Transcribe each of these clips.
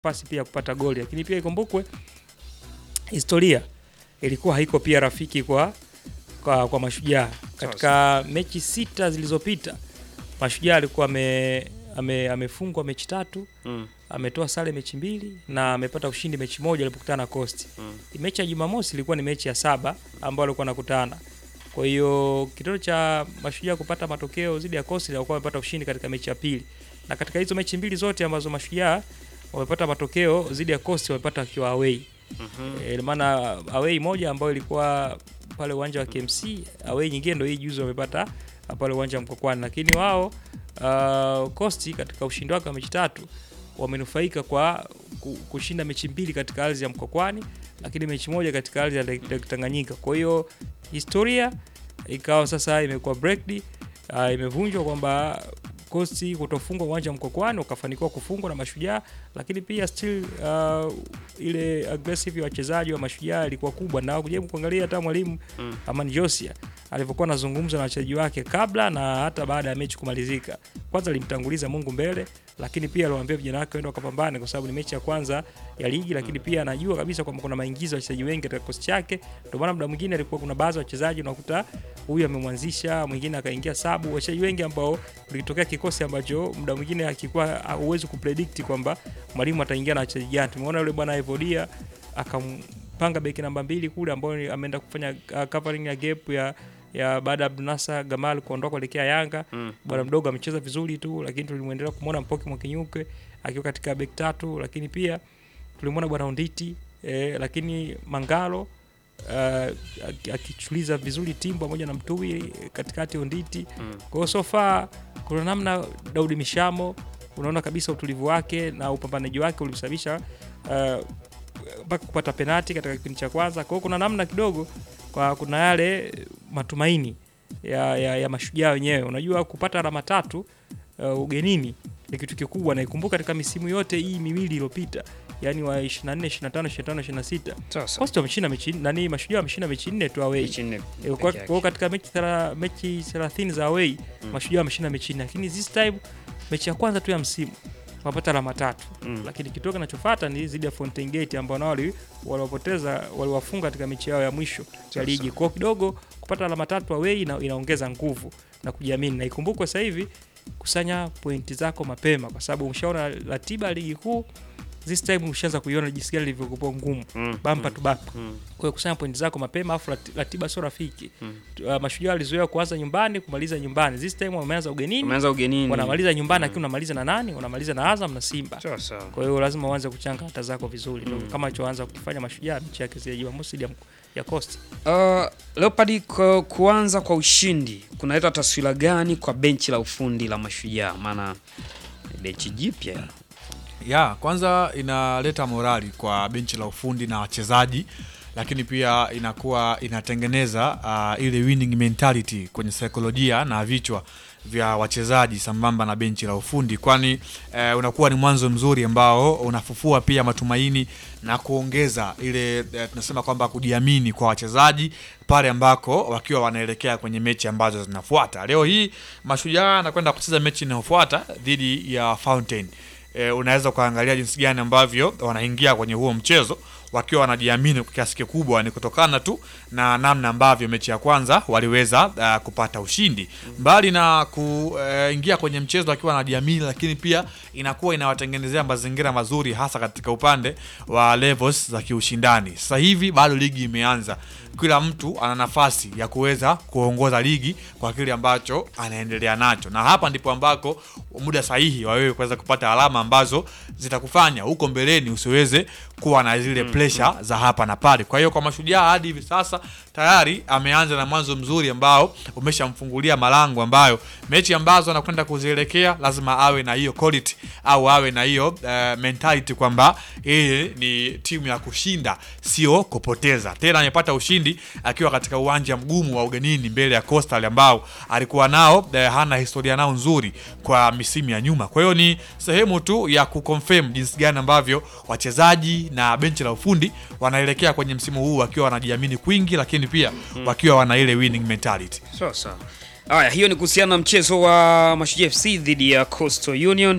nafasi pia ya kupata goli, lakini pia ikumbukwe historia ilikuwa haiko pia rafiki kwa kwa, kwa Mashujaa katika mechi sita zilizopita. Mashujaa alikuwa ame, ame, amefungwa mechi tatu Mm. ametoa sare mechi mbili na amepata ushindi mechi moja alipokutana na Coast. Mm. Mechi ya Jumamosi ilikuwa ni mechi ya saba ambayo alikuwa anakutana. Kwa hiyo kitendo cha Mashujaa kupata matokeo dhidi ya Coast alikuwa amepata ushindi katika mechi ya pili. Na katika hizo mechi mbili zote ambazo Mashujaa wamepata matokeo dhidi ya Coast wamepata akiwa away. Mhm. E, maana away moja ambayo ilikuwa pale uwanja wa KMC, away nyingine ndio hii juzi wamepata pale uwanja wa Mkokwani, lakini wao uh, Coast katika ushindi wake wa mechi tatu wamenufaika kwa ku- kushinda mechi mbili katika ardhi ya Mkokwani, lakini mechi moja katika ardhi ya Lake Lake Tanganyika. Kwa hiyo historia ikawa sasa imekuwa breaked, uh, imevunjwa kwamba Coast kutofungwa uwanja wa Mkokwani ukafanikiwa kufungwa na Mashujaa, lakini pia still uh, ile aggressive ya wachezaji wa Mashujaa ilikuwa kubwa, na kujaribu kuangalia hata mwalimu Mm. Amani Josia alivyokuwa anazungumza na wachezaji wake kabla na hata baada ya mechi kumalizika. Kwanza alimtanguliza Mungu mbele, lakini pia aliwaambia vijana wake waende wakapambane, kwa sababu ni mechi ya kwanza ya ligi, lakini pia anajua kabisa kwamba kuna maingizo ya wachezaji wengi katika kikosi chake. Ndio maana muda mwingine alikuwa kuna baadhi ya wachezaji unakuta huyu amemwanzisha, mwingine akaingia sabu, wachezaji wengi ambao ulitokea kikosi ambacho muda mwingine akikuwa huwezi kupredict kwamba mwalimu ataingia na wachezaji gani. Tumeona yule bwana Evodia akampanga beki namba mbili kule ambao ni- ameenda kufanya uh, covering ya gap ya ya baada ya Abdunasa Gamal kuondoka kuelekea Yanga. Mm. Bwana mdogo amecheza vizuri tu, lakini tulimwendelea kumwona Mpoki Mwakinyuke akiwa katika beki tatu, lakini pia tulimwona bwana Onditi eh, lakini Mangalo uh, aki- akichuliza vizuri timu pamoja na Mtui katikati Onditi. Mm. Kwa hiyo so far kuna namna Daudi Mishamo unaona kabisa utulivu wake na upambanaji wake ulisababisha uh, mpaka kupata penati katika kipindi cha kwanza. Kwa hiyo kuna namna kidogo kwa kuna yale matumaini ya, ya, ya mashujaa wenyewe. Unajua kupata alama tatu uh, ugenini ni kitu kikubwa, na ikumbuka katika misimu yote hii miwili iliyopita, yani wa 24 25 25 26 Sasa Coastal wameshinda mechi nani, mashujaa wameshinda mechi nne tu away. mechi nne Eh, peke Kwa yake. kwa hiyo katika mechi thela- mechi 30 za away mashujaa wameshinda mechi nne, lakini this time mechi ya kwanza tu ya msimu wapata alama tatu Mm. lakini kitu kinachofuata ni zidi ya Fountain Gate ambao nao wali- waliwapoteza waliwafunga katika mechi yao ya mwisho ya ligi. Kwa hiyo kidogo kupata alama tatu away ina, inaongeza nguvu na kujiamini, na ikumbukwe sasa hivi kusanya pointi zako mapema, kwa sababu umeshaona ratiba ya ligi kuu this time ushaanza kuiona jinsi gani ilivyokuwa ngumu Mm. bampa tu bampa. Mm. Kwa hiyo kusanya pointi zako mapema, afu rati- ratiba sio rafiki. Mm. Uh, mashujaa walizoea kuanza nyumbani kumaliza nyumbani, this time wameanza ugenini, Umeanza ugenini. wanamaliza nyumbani, lakini unamaliza na nani? Unamaliza na Azam na Simba. Sawa sawa. Kwa hiyo lazima uanze kuchanga hata zako vizuri Mm. mm. kama alichoanza kukifanya Mashujaa mechi yake ya Jumamosi dhidi ya, ya Coast. Uh, Leopard ku, kuanza kwa ushindi kunaleta taswira gani kwa benchi la ufundi la Mashujaa? Maana benchi jipya ya kwanza inaleta morali kwa benchi la ufundi na wachezaji lakini pia inakuwa inatengeneza uh, ile winning mentality kwenye saikolojia na vichwa vya wachezaji sambamba na benchi la ufundi kwani eh, unakuwa ni mwanzo mzuri ambao unafufua pia matumaini na kuongeza ile eh, tunasema kwamba kujiamini kwa wachezaji pale ambako wakiwa wanaelekea kwenye mechi ambazo zinafuata leo hii mashujaa anakwenda kucheza mechi inayofuata dhidi ya fountain e, unaweza ukaangalia jinsi gani ambavyo wanaingia kwenye huo mchezo wakiwa wanajiamini kwa kiasi kikubwa ni kutokana tu na namna ambavyo mechi ya kwanza waliweza uh, kupata ushindi mbali na kuingia kwenye mchezo wakiwa wanajiamini lakini pia inakuwa inawatengenezea mazingira mazuri hasa katika upande wa levels za kiushindani sasa hivi bado ligi imeanza kila mtu ana nafasi ya kuweza kuongoza ligi kwa kile ambacho anaendelea nacho na hapa ndipo ambako muda sahihi wa wewe kuweza kupata alama ambazo zitakufanya huko mbeleni usiweze kuwa na zile pressure za hapa na pale kwa hiyo kwa mashujaa hadi hivi sasa tayari ameanza na mwanzo mzuri ambao umeshamfungulia malango ambayo mechi ambazo anakwenda kuzielekea lazima awe na hiyo quality au awe na hiyo uh, mentality kwamba yeye ni timu ya kushinda sio kupoteza tena amepata ushindi akiwa katika uwanja mgumu wa ugenini mbele ya Coastal ambao alikuwa nao eh, hana historia nao nzuri kwa misimu ya nyuma kwa hiyo ni sehemu tu ya kuconfirm jinsi gani ambavyo wachezaji na benchi la ufundi wanaelekea kwenye msimu huu wakiwa wanajiamini kwingi lakini pia wakiwa wana ile winning mentality Sawa sawa. Haya, hiyo ni kuhusiana na mchezo wa Mashujaa FC dhidi ya Coastal Union.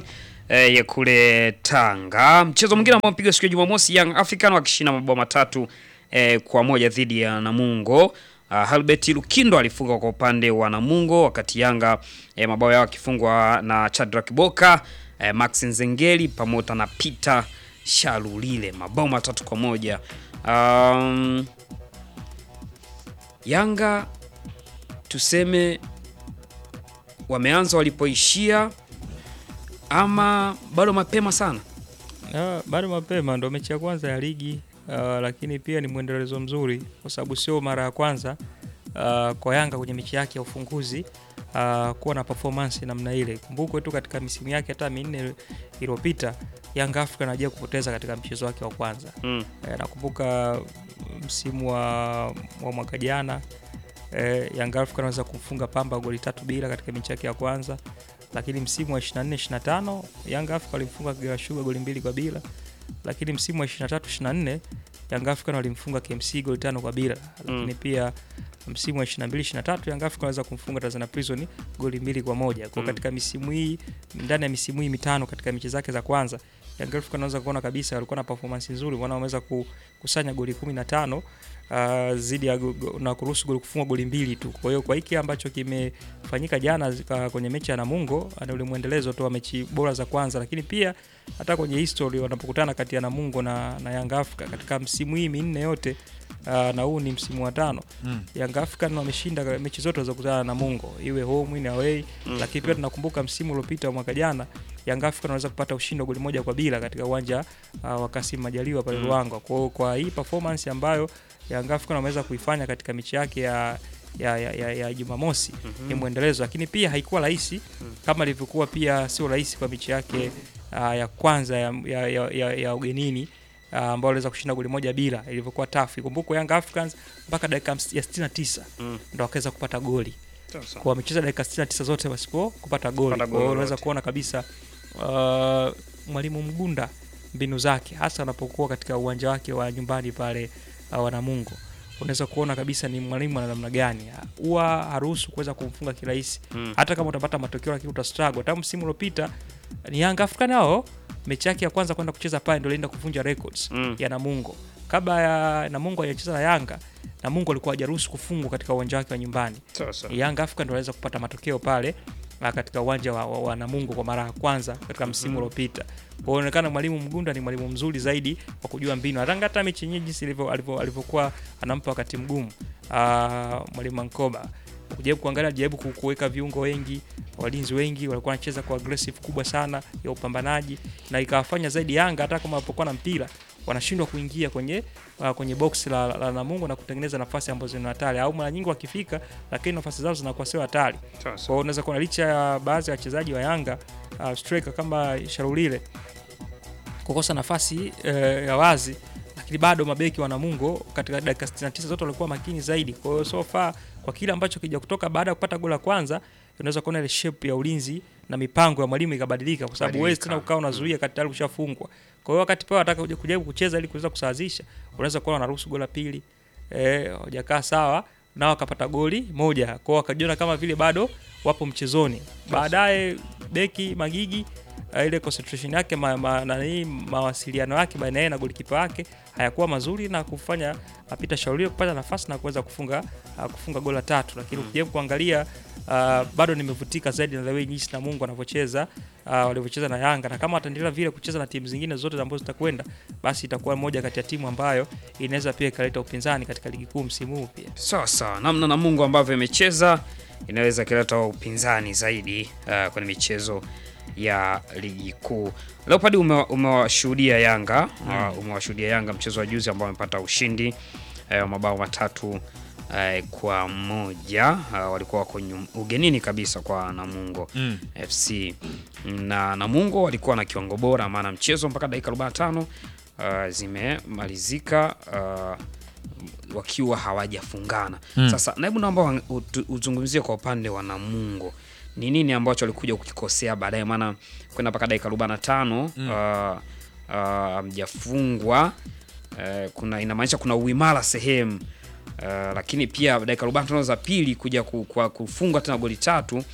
eh, ya kule Tanga. Mchezo mwingine ambao mpigwa siku ya Jumamosi, Young African wakishinda mabao matatu eh, kwa moja dhidi ya Namungo. Uh, Halbert Lukindo alifunga kwa upande wa Namungo wakati Yanga eh, mabao yao yakifungwa na Chadrak Boka eh, Max Nzengeli pamoja na Peter Shalulile mabao matatu kwa moja. Um, Yanga tuseme wameanza walipoishia ama bado mapema sana? Ah, bado mapema, ndo mechi ya kwanza ya ligi ah, lakini pia ni mwendelezo mzuri kwa sababu sio mara ya kwanza ah, kwa Yanga kwenye mechi yake ya ufunguzi ah, kuwa na performance namna ile. Kumbukwe tu katika misimu yake hata minne iliyopita Yanga Africa anajia kupoteza katika mchezo wake wa kwanza. Mm. Eh, nakumbuka msimu wa, wa mwaka jana eh, Young Africa anaweza kumfunga Pamba goli tatu bila katika mechi yake ya kwanza, lakini msimu wa 24 25 Young Africa walimfunga Kagera Sugar goli mbili kwa bila, lakini msimu wa 23 24 Young Africa walimfunga KMC goli tano kwa bila, lakini pia msimu wa 22 23 Young Africa wanaweza kumfunga Tanzania Prison goli mbili kwa moja. Kwa Mm. katika misimu hii ndani ya misimu hii mitano katika mechi zake za kwanza Young Africa unaweza kuona kabisa walikuwa na performance nzuri, wana wameweza kukusanya goli 15 uh, zidi ya go- go- na kuruhusu goli kufungwa goli mbili tu. Kwa hiyo kwa hiki ambacho kimefanyika jana zika- kwenye mechi ya Namungo ni ule mwendelezo tu wa mechi bora za kwanza, lakini pia hata kwenye history wanapokutana kati ya Namungo na, na Young Africa katika msimu hii minne yote uh, na huu ni msimu wa tano Mm. Young African wameshinda mechi zote walizokutana na Namungo, iwe home in away Mm. lakini pia tunakumbuka msimu uliopita wa mwaka jana Young African wanaweza kupata ushindi wa goli moja kwa bila katika uwanja uh, wa Kasim Majaliwa pale Mm. Ruangwa. Kwa hiyo kwa hii performance ambayo Young African wameweza kuifanya katika mechi yake ya ya, ya, ya, ya Jumamosi Mhm. ni mwendelezo, lakini pia haikuwa rahisi kama ilivyokuwa pia sio rahisi kwa mechi yake uh, ya kwanza ya, ya, ya, ya, ya ugenini uh, ambao waliweza kushinda goli moja bila, ilivyokuwa tough. Ikumbukwe Young Africans mpaka dakika hamsi- ya 69 Mm. ndo wakaweza kupata goli Sasa. kwa wamecheza dakika 69 zote wasipo kupata goli. Kupata Kwa goli hiyo unaweza lolote. kuona kabisa uh, mwalimu Mgunda mbinu zake hasa anapokuwa katika uwanja wake wa nyumbani pale uh, wa Namungo, unaweza kuona kabisa ni mwalimu ana namna gani, huwa haruhusu kuweza kumfunga kirahisi Mm. hata kama utapata matokeo lakini utastruggle. Hata msimu uliopita ni Young African nao mechi yake ya kwanza kwenda kucheza pale ndio ilienda kuvunja records Mm. ya Namungo. Kabla ya Namungo hajacheza na Yanga, Namungo alikuwa hajaruhusu kufungwa katika uwanja wake wa nyumbani. Sasa. Young African ndio waweza kupata matokeo pale ah, katika uwanja wa, wa, wa Namungo kwa mara ya kwanza katika msimu uliopita. Kwa hiyo inaonekana mwalimu Mgunda ni mwalimu mzuri zaidi wa kujua mbinu. Hata hata mechi yenyewe jinsi ilivyo alivyo- alivyokuwa anampa wakati mgumu ah, mwalimu Mankoba kujaribu kuangalia, jaribu ku- kuweka viungo wengi, walinzi wengi walikuwa wanacheza kwa aggressive kubwa sana ya upambanaji, na ikawafanya zaidi Yanga hata kama walipokuwa na mpira wanashindwa kuingia kwenye uh, kwenye box la, la, la Namungo na kutengeneza nafasi ambazo ni hatari, au mara nyingi wakifika, lakini nafasi zao zinakuwa sio hatari. Kwa Sasa. hiyo unaweza kuona licha ya baadhi ya wachezaji wa Yanga uh, striker kama Sharulile kukosa nafasi uh, ya wazi, lakini bado mabeki wa Namungo katika dakika 69 zote walikuwa makini zaidi. Kwa hiyo so far kwa kile ambacho kija kutoka baada ya kupata goli la kwanza, unaweza kuona ile shape ya ulinzi na mipango ya mwalimu ikabadilika, kwa sababu huwezi tena ukawa unazuia kati tayari ushafungwa. Kwa hiyo wakati pao wataka kuja- kujaribu kucheza ili kuweza kusawazisha, unaweza kuona wanaruhusu goli la pili eh, hawajakaa sawa nao wakapata goli moja, kwa hiyo wakajiona kama vile bado wapo mchezoni. Baadaye beki Magigi uh, ile concentration yake ma, ma, nani, mawasiliano yake baina yake na golikipa wake hayakuwa mazuri na kufanya apita shauri kupata nafasi na kuweza kufunga uh, kufunga goli la tatu, lakini ukijaribu kuangalia uh, bado nimevutika zaidi na the way jinsi Namungo wanavyocheza uh, walivyocheza na Yanga, na kama wataendelea vile kucheza na timu zingine zote ambazo zitakwenda, basi itakuwa moja kati ya timu ambayo inaweza pia ikaleta upinzani katika ligi kuu msimu huu pia. Sawa sawa, namna Namungo ambavyo imecheza inaweza ikileta upinzani zaidi uh, kwenye michezo ya ligi kuu. Leopard ume- umewashuhudia Yanga uh, umewashuhudia Yanga mchezo wa juzi ambao wamepata ushindi uh, wa mabao matatu uh, kwa moja uh, walikuwa wako nyum- ugenini kabisa kwa Namungo Mm. FC na Namungo walikuwa na kiwango bora, maana mchezo mpaka dakika 45 uh, zimemalizika uh, wakiwa hawajafungana. Mm. Sasa naibu, naomba wa- utu- uzungumzie kwa upande wa Namungo, ni nini ambacho walikuja kukikosea baadaye, maana kwenda mpaka dakika 45 uh, uh, mjafungwa uh, kuna inamaanisha kuna uimara sehemu uh, lakini pia dakika 45 za pili kuja ku, kwa kufungwa tena goli tatu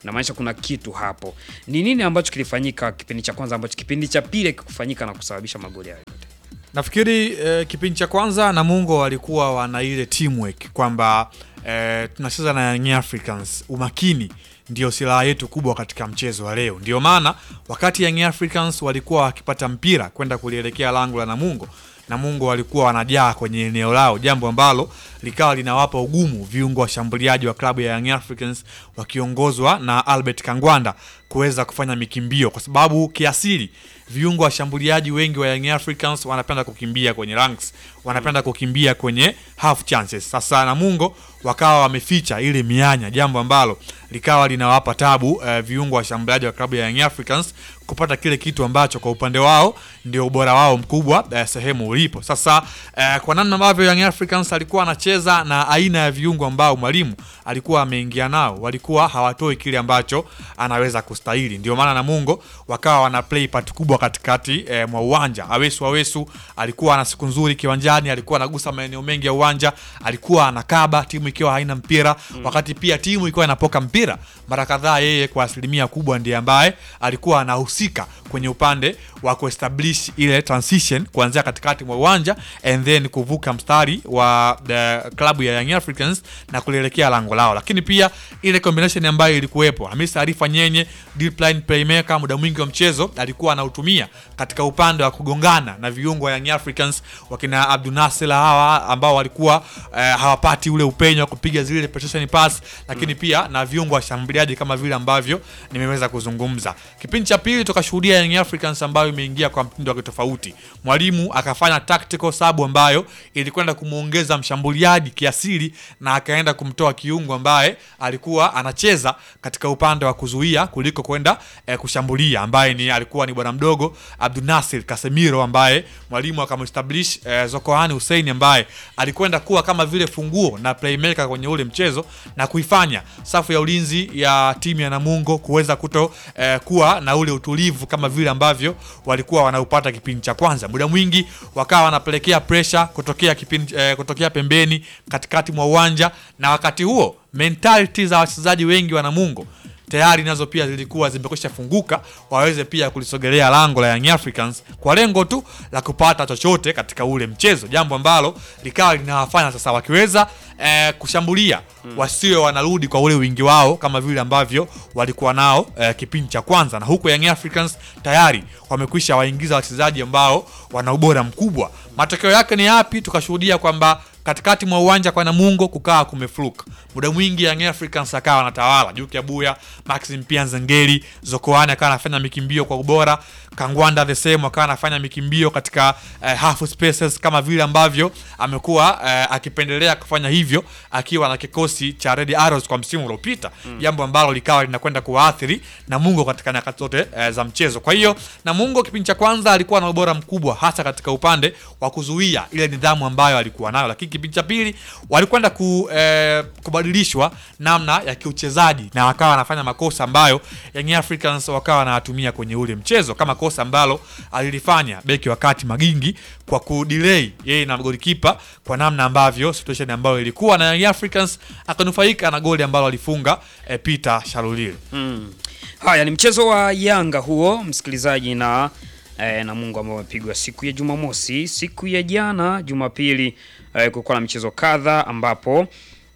inamaanisha kuna kitu hapo. Ni nini ambacho kilifanyika kipindi cha kwanza ambacho kipindi cha pili kikufanyika na kusababisha magoli hayo yote? Nafikiri eh, kipindi cha kwanza Namungo walikuwa wana ile teamwork kwamba eh, tunacheza na Young Africans, umakini ndio silaha yetu kubwa katika mchezo wa leo. Ndio maana wakati Young Africans walikuwa wakipata mpira kwenda kulielekea lango la Namungo, Namungo walikuwa wanajaa kwenye eneo lao, jambo ambalo likawa linawapa ugumu viungo washambuliaji wa klabu ya Young Africans wakiongozwa na Albert Kangwanda kuweza kufanya mikimbio, kwa sababu kiasili viungo washambuliaji wengi wa Young Africans wanapenda kukimbia kwenye ranks, wanapenda kukimbia kwenye half chances. Sasa Namungo wakawa wameficha ile mianya, jambo ambalo likawa linawapa tabu eh, viungo washambuliaji wa klabu ya Young Africans kupata kile kitu ambacho kwa upande wao ndio ubora wao mkubwa eh, sehemu ulipo. Sasa eh, kwa namna ambavyo Young Africans alikuwa anacheza na aina ya viungo ambao mwalimu alikuwa ameingia nao, walikuwa hawatoi kile ambacho anaweza kustahili. Ndio maana Namungo wakawa wana play part kubwa katikati eh, mwa uwanja. Awesu Awesu alikuwa ana siku nzuri kiwanjani, alikuwa anagusa maeneo mengi ya uwanja, alikuwa anakaba timu ikiwa haina mpira wakati pia timu ikiwa inapoka mpira mara kadhaa, yeye kwa asilimia kubwa ndiye ambaye alikuwa anahusika kwenye upande wa kuestablish ile transition kuanzia katikati mwa uwanja and then kuvuka mstari wa the klabu ya Young Africans na kulielekea lango lao, lakini pia ile combination ambayo ilikuwepo, Hamisa Arifa Nyenye deep line playmaker, muda mwingi wa mchezo alikuwa anautumia katika upande wa kugongana na viungo wa Young Africans wakina Abdunasir hawa ambao walikuwa eh, hawapati ule upenyo wa kupiga zile penetration pass, lakini pia na viungo washambuliaji kama vile ambavyo nimeweza kuzungumza. Kipindi cha pili tukashuhudia Young Africans ambayo imeingia kwa mtindo wa kitofauti. Mwalimu akafanya tactical sub ambayo ilikwenda kumuongeza mshambuliaji kiasili na akaenda kumtoa kiungo ambaye alikuwa anacheza katika upande wa kuzuia kuliko kwenda eh, kushambulia ambaye ni alikuwa ni bwana mdogo Abdunasir Casemiro ambaye mwalimu akamestablish eh, Zokoani Hussein ambaye alikwenda kuwa kama vile funguo na playmaker kwenye ule mchezo na kuifanya safu ya ulinzi ya timu ya Namungo kuweza kuto eh, kuwa na ule utulivu kama vile ambavyo walikuwa wanaupata kipindi cha kwanza. Muda mwingi wakawa wanapelekea pressure kutokea kipindi eh, kutokea pembeni katikati mwa uwanja, na wakati huo mentality za wachezaji wengi wa Namungo tayari nazo pia zilikuwa zimekwisha funguka waweze pia kulisogelea lango la Young Africans kwa lengo tu la kupata chochote katika ule mchezo, jambo ambalo likawa linawafanya sasa wakiweza eh, kushambulia wasiwe wanarudi kwa ule wingi wao kama vile ambavyo walikuwa nao eh, kipindi cha kwanza, na huku Young Africans tayari wamekwisha waingiza wachezaji ambao wana ubora mkubwa. Matokeo yake ni yapi? Tukashuhudia kwamba katikati mwa uwanja kwa Namungo kukaa kumefluka. Muda mwingi Young Africans akawa anatawala Juki Abuya, Maxim pia Nzengeli, Zokoani akawa anafanya mikimbio kwa ubora, Kangwanda the same akawa anafanya mikimbio katika eh, half spaces kama vile ambavyo amekuwa eh, akipendelea kufanya hivyo akiwa na kikosi cha Red Arrows kwa msimu uliopita, jambo ambalo likawa linakwenda kuwaathiri Namungo katika nyakati zote eh, za mchezo. Kwa hiyo Namungo kipindi cha kwanza alikuwa na ubora mkubwa hasa katika upande wa kuzuia ile nidhamu ambayo alikuwa nayo, lakini kipindi cha pili walikwenda ku, eh, kubadilishwa namna ya kiuchezaji na wakawa wanafanya makosa ambayo Young Africans wakawa wanayatumia kwenye ule mchezo, kama kosa ambalo alilifanya beki wakati Magingi kwa kudelay yeye na golikipa kwa namna ambavyo situation ambayo ilikuwa na Young Africans akanufaika na goli ambalo alifunga eh, Peter Shalulile. Mm. Haya ni mchezo wa Yanga huo msikilizaji, na eh, na Mungu ambao umepigwa siku ya Jumamosi. Siku ya jana Jumapili eh, kulikuwa na michezo kadha ambapo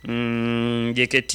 mm, JKT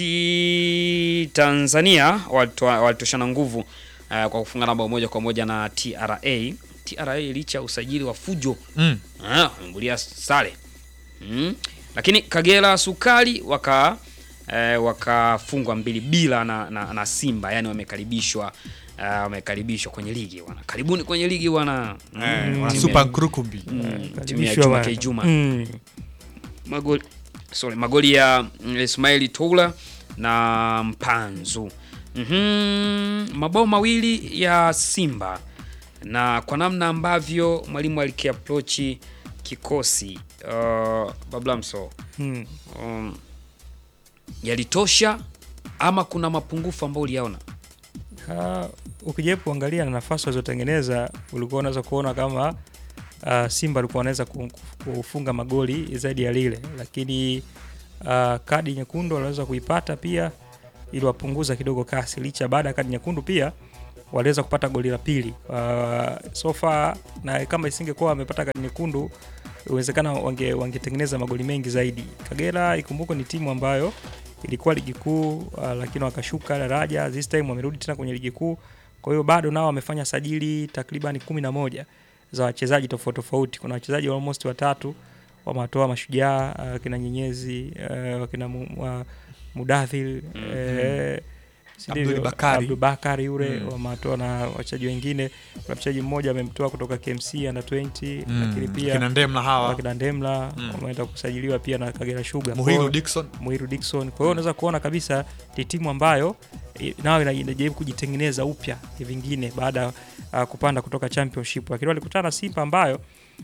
Tanzania walitoa- walitoshana nguvu eh, kwa kufungana bao moja kwa moja na TRA. TRA licha ya usajili wa fujo Mm. Ah, wamembulia sare mm. Lakini Kagera Sukari waka eh, wakafungwa mbili bila na, na, na Simba, yani wamekaribishwa eh, wamekaribishwa kwenye ligi bwana. Karibuni kwenye ligi bwana. Mm, Eh, wana timu Super ya- Nkurukumbi. mm, timu ya Karibishwa Juma bana. K Juma. Mm. Magoli sorry, magoli ya mm, Ismaili Toula na Mpanzu. Mhm, mabao mawili ya Simba na kwa namna ambavyo mwalimu alikiaprochi kikosi uh, Bablamso Mm. um, yalitosha ama kuna mapungufu ambayo uliyaona? Ah, ukijaribu kuangalia na nafasi walizotengeneza ulikuwa unaweza kuona kama ah, Simba alikuwa anaweza ku- kufunga magoli zaidi ya lile, lakini ah, kadi nyekundu waliweza kuipata pia iliwapunguza kidogo kasi, licha baada ya kadi nyekundu pia waliweza kupata goli la pili. Uh, so far na kama isingekuwa wamepata kadi nyekundu uwezekana wange wangetengeneza magoli mengi zaidi. Kagera ikumbuke ni timu ambayo ilikuwa ligi kuu uh, lakini wakashuka daraja. This time wamerudi tena kwenye ligi kuu, kwa hiyo bado nao wamefanya sajili takriban kumi na moja za wachezaji tofauti tofauti. Kuna wachezaji almost watatu wamatoa mashujaa uh, kina Nyenyezi uh, wakina mu, uh, Mudathir eh, si Abdul ndivyo? Bakari. Abdul Bakari yule Mm. wamatoa na wachezaji wengine. Kuna mchezaji mmoja amemtoa kutoka KMC under 20 lakini Mm. pia kina Ndemla hawa wakina Ndemla Mm. wameenda kusajiliwa pia na Kagera Sugar. Kwa Muhiru hiyo- Dickson Muhiru Dickson. Kwa hiyo unaweza kuona kabisa ni timu ambayo i- nayo ina- inajaribu kujitengeneza upya vingine baada ya uh, kupanda kutoka championship, lakini walikutana na Simba ambayo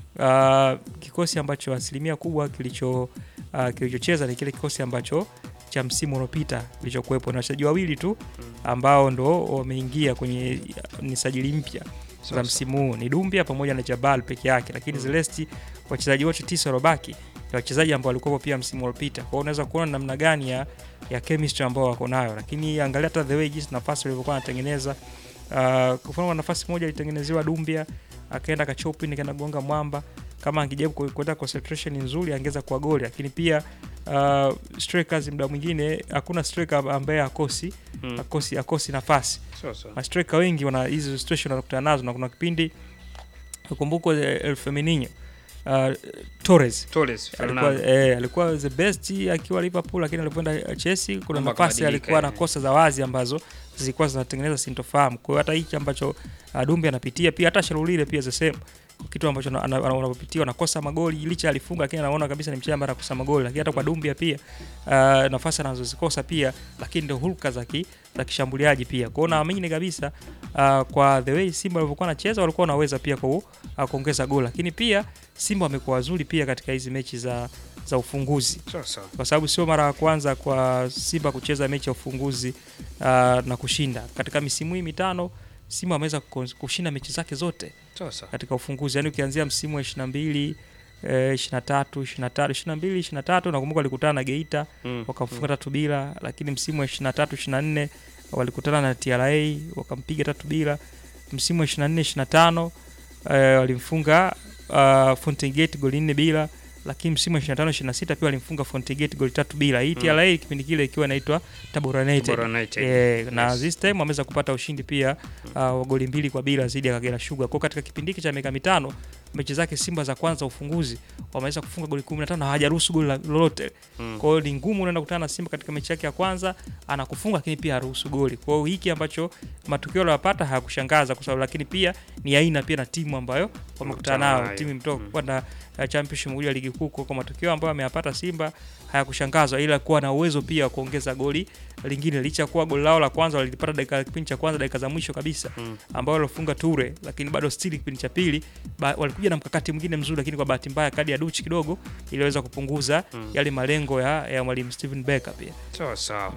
uh, kikosi ambacho asilimia kubwa kilicho uh, kilichocheza ni kile kikosi ambacho cha msimu uliopita kilichokuwepo na wachezaji wawili tu ambao ndo wameingia kwenye uh, ni sajili mpya za Sasa. msimu huu ni Dumbia pamoja na Jabal peke yake, lakini Mm. Zelesti wachezaji wote tisa waliobaki ni wachezaji ambao walikuwa pia msimu uliopita. Kwa hiyo unaweza kuona namna gani ya, ya chemistry ambao wako nayo, lakini angalia hata the way jinsi nafasi walivyokuwa wanatengeneza. Uh, kwa mfano nafasi moja ilitengenezewa Dumbia akaenda kachopin akaenda gonga mwamba. Kama angejaribu ku- kuweka concentration nzuri angeweza kuwa goli, lakini pia uh, strikers muda mwingine hakuna striker ambaye akosi Mm. akosi akosi nafasi Sasa. mastreka wengi wana hizi situation wanakutana nazo, na kuna kipindi ukumbuko El Femenino uh, Torres Torres alikuwa, Fernando. eh, alikuwa the best akiwa Liverpool, lakini alipoenda Chelsea kuna Mambo nafasi yakabadilika, alikuwa na yani. kosa za wazi ambazo zilikuwa zinatengeneza sintofahamu. Kwa hiyo hata hiki ambacho uh, Dumbi anapitia pia hata Shalulile pia the same kitu ambacho ana- ana- unapopitia unakosa magoli licha alifunga, lakini anaona kabisa ni mchezaji ambaye anakosa magoli. Lakini hata kwa Dumbia pia uh, nafasi anazozikosa pia, lakini ndio hulka za ki, za kishambuliaji pia. Kwa hiyo naamini kabisa uh, kwa the way Simba walivyokuwa wanacheza walikuwa wanaweza pia ku, uh, kuongeza goli, lakini pia Simba wamekuwa wazuri pia katika hizi mechi za za ufunguzi Sasa. kwa sababu sio mara ya kwanza kwa Simba kucheza mechi ya ufunguzi uh, na kushinda. Katika misimu hii mitano Simba ameweza kuko- kushinda mechi zake zote Sasa. katika ufunguzi, yaani ukianzia msimu wa 22 eh, 23 23 22 23 nakumbuka walikutana na Geita Mm. wakafunga tatu bila, lakini msimu wa 23 24 walikutana na TRA wakampiga tatu bila. Msimu wa 24 25 eh, walimfunga uh, Fountain Gate goli nne bila, lakini msimu wa 25 26 pia walimfunga Fountain Gate goli tatu bila. Hii Mm. TRA kipindi kile ikiwa inaitwa Tabora United. Tabora United. Eh, na Yes. this time wameweza kupata ushindi pia uh, wa goli mbili kwa bila dhidi ya Kagera Sugar. Kwa katika kipindi hiki cha miaka mitano mechi zake Simba za kwanza ufunguzi wameweza kufunga goli 15 na hawajaruhusu goli la- lolote. Mm. Kwa hiyo ni ngumu unaenda kukutana na Simba katika mechi yake ya kwanza anakufunga, lakini pia haruhusu goli. Kwa hiyo hiki ambacho matukio aliyopata hayakushangaza kwa sababu, lakini pia ni aina pia na timu ambayo wamekutana nao, nayo. timu imetoka Mm. kwenda uh, championship moja ya ligi kuu. Kwa matukio ambayo ameyapata Simba hayakushangazwa, ila kuwa na uwezo pia wa kuongeza goli lingine, licha ya kuwa goli lao la kwanza walilipata dakika kipindi cha kwanza, dakika za mwisho kabisa Mm. ambao walifunga Ture, lakini bado still kipindi cha pili ba, walikuja na mkakati mwingine mzuri, lakini kwa bahati mbaya kadi ya Duchi kidogo iliweza kupunguza Mm. yale malengo ya, ya mwalimu Steven Becker pia. Sawa sawa.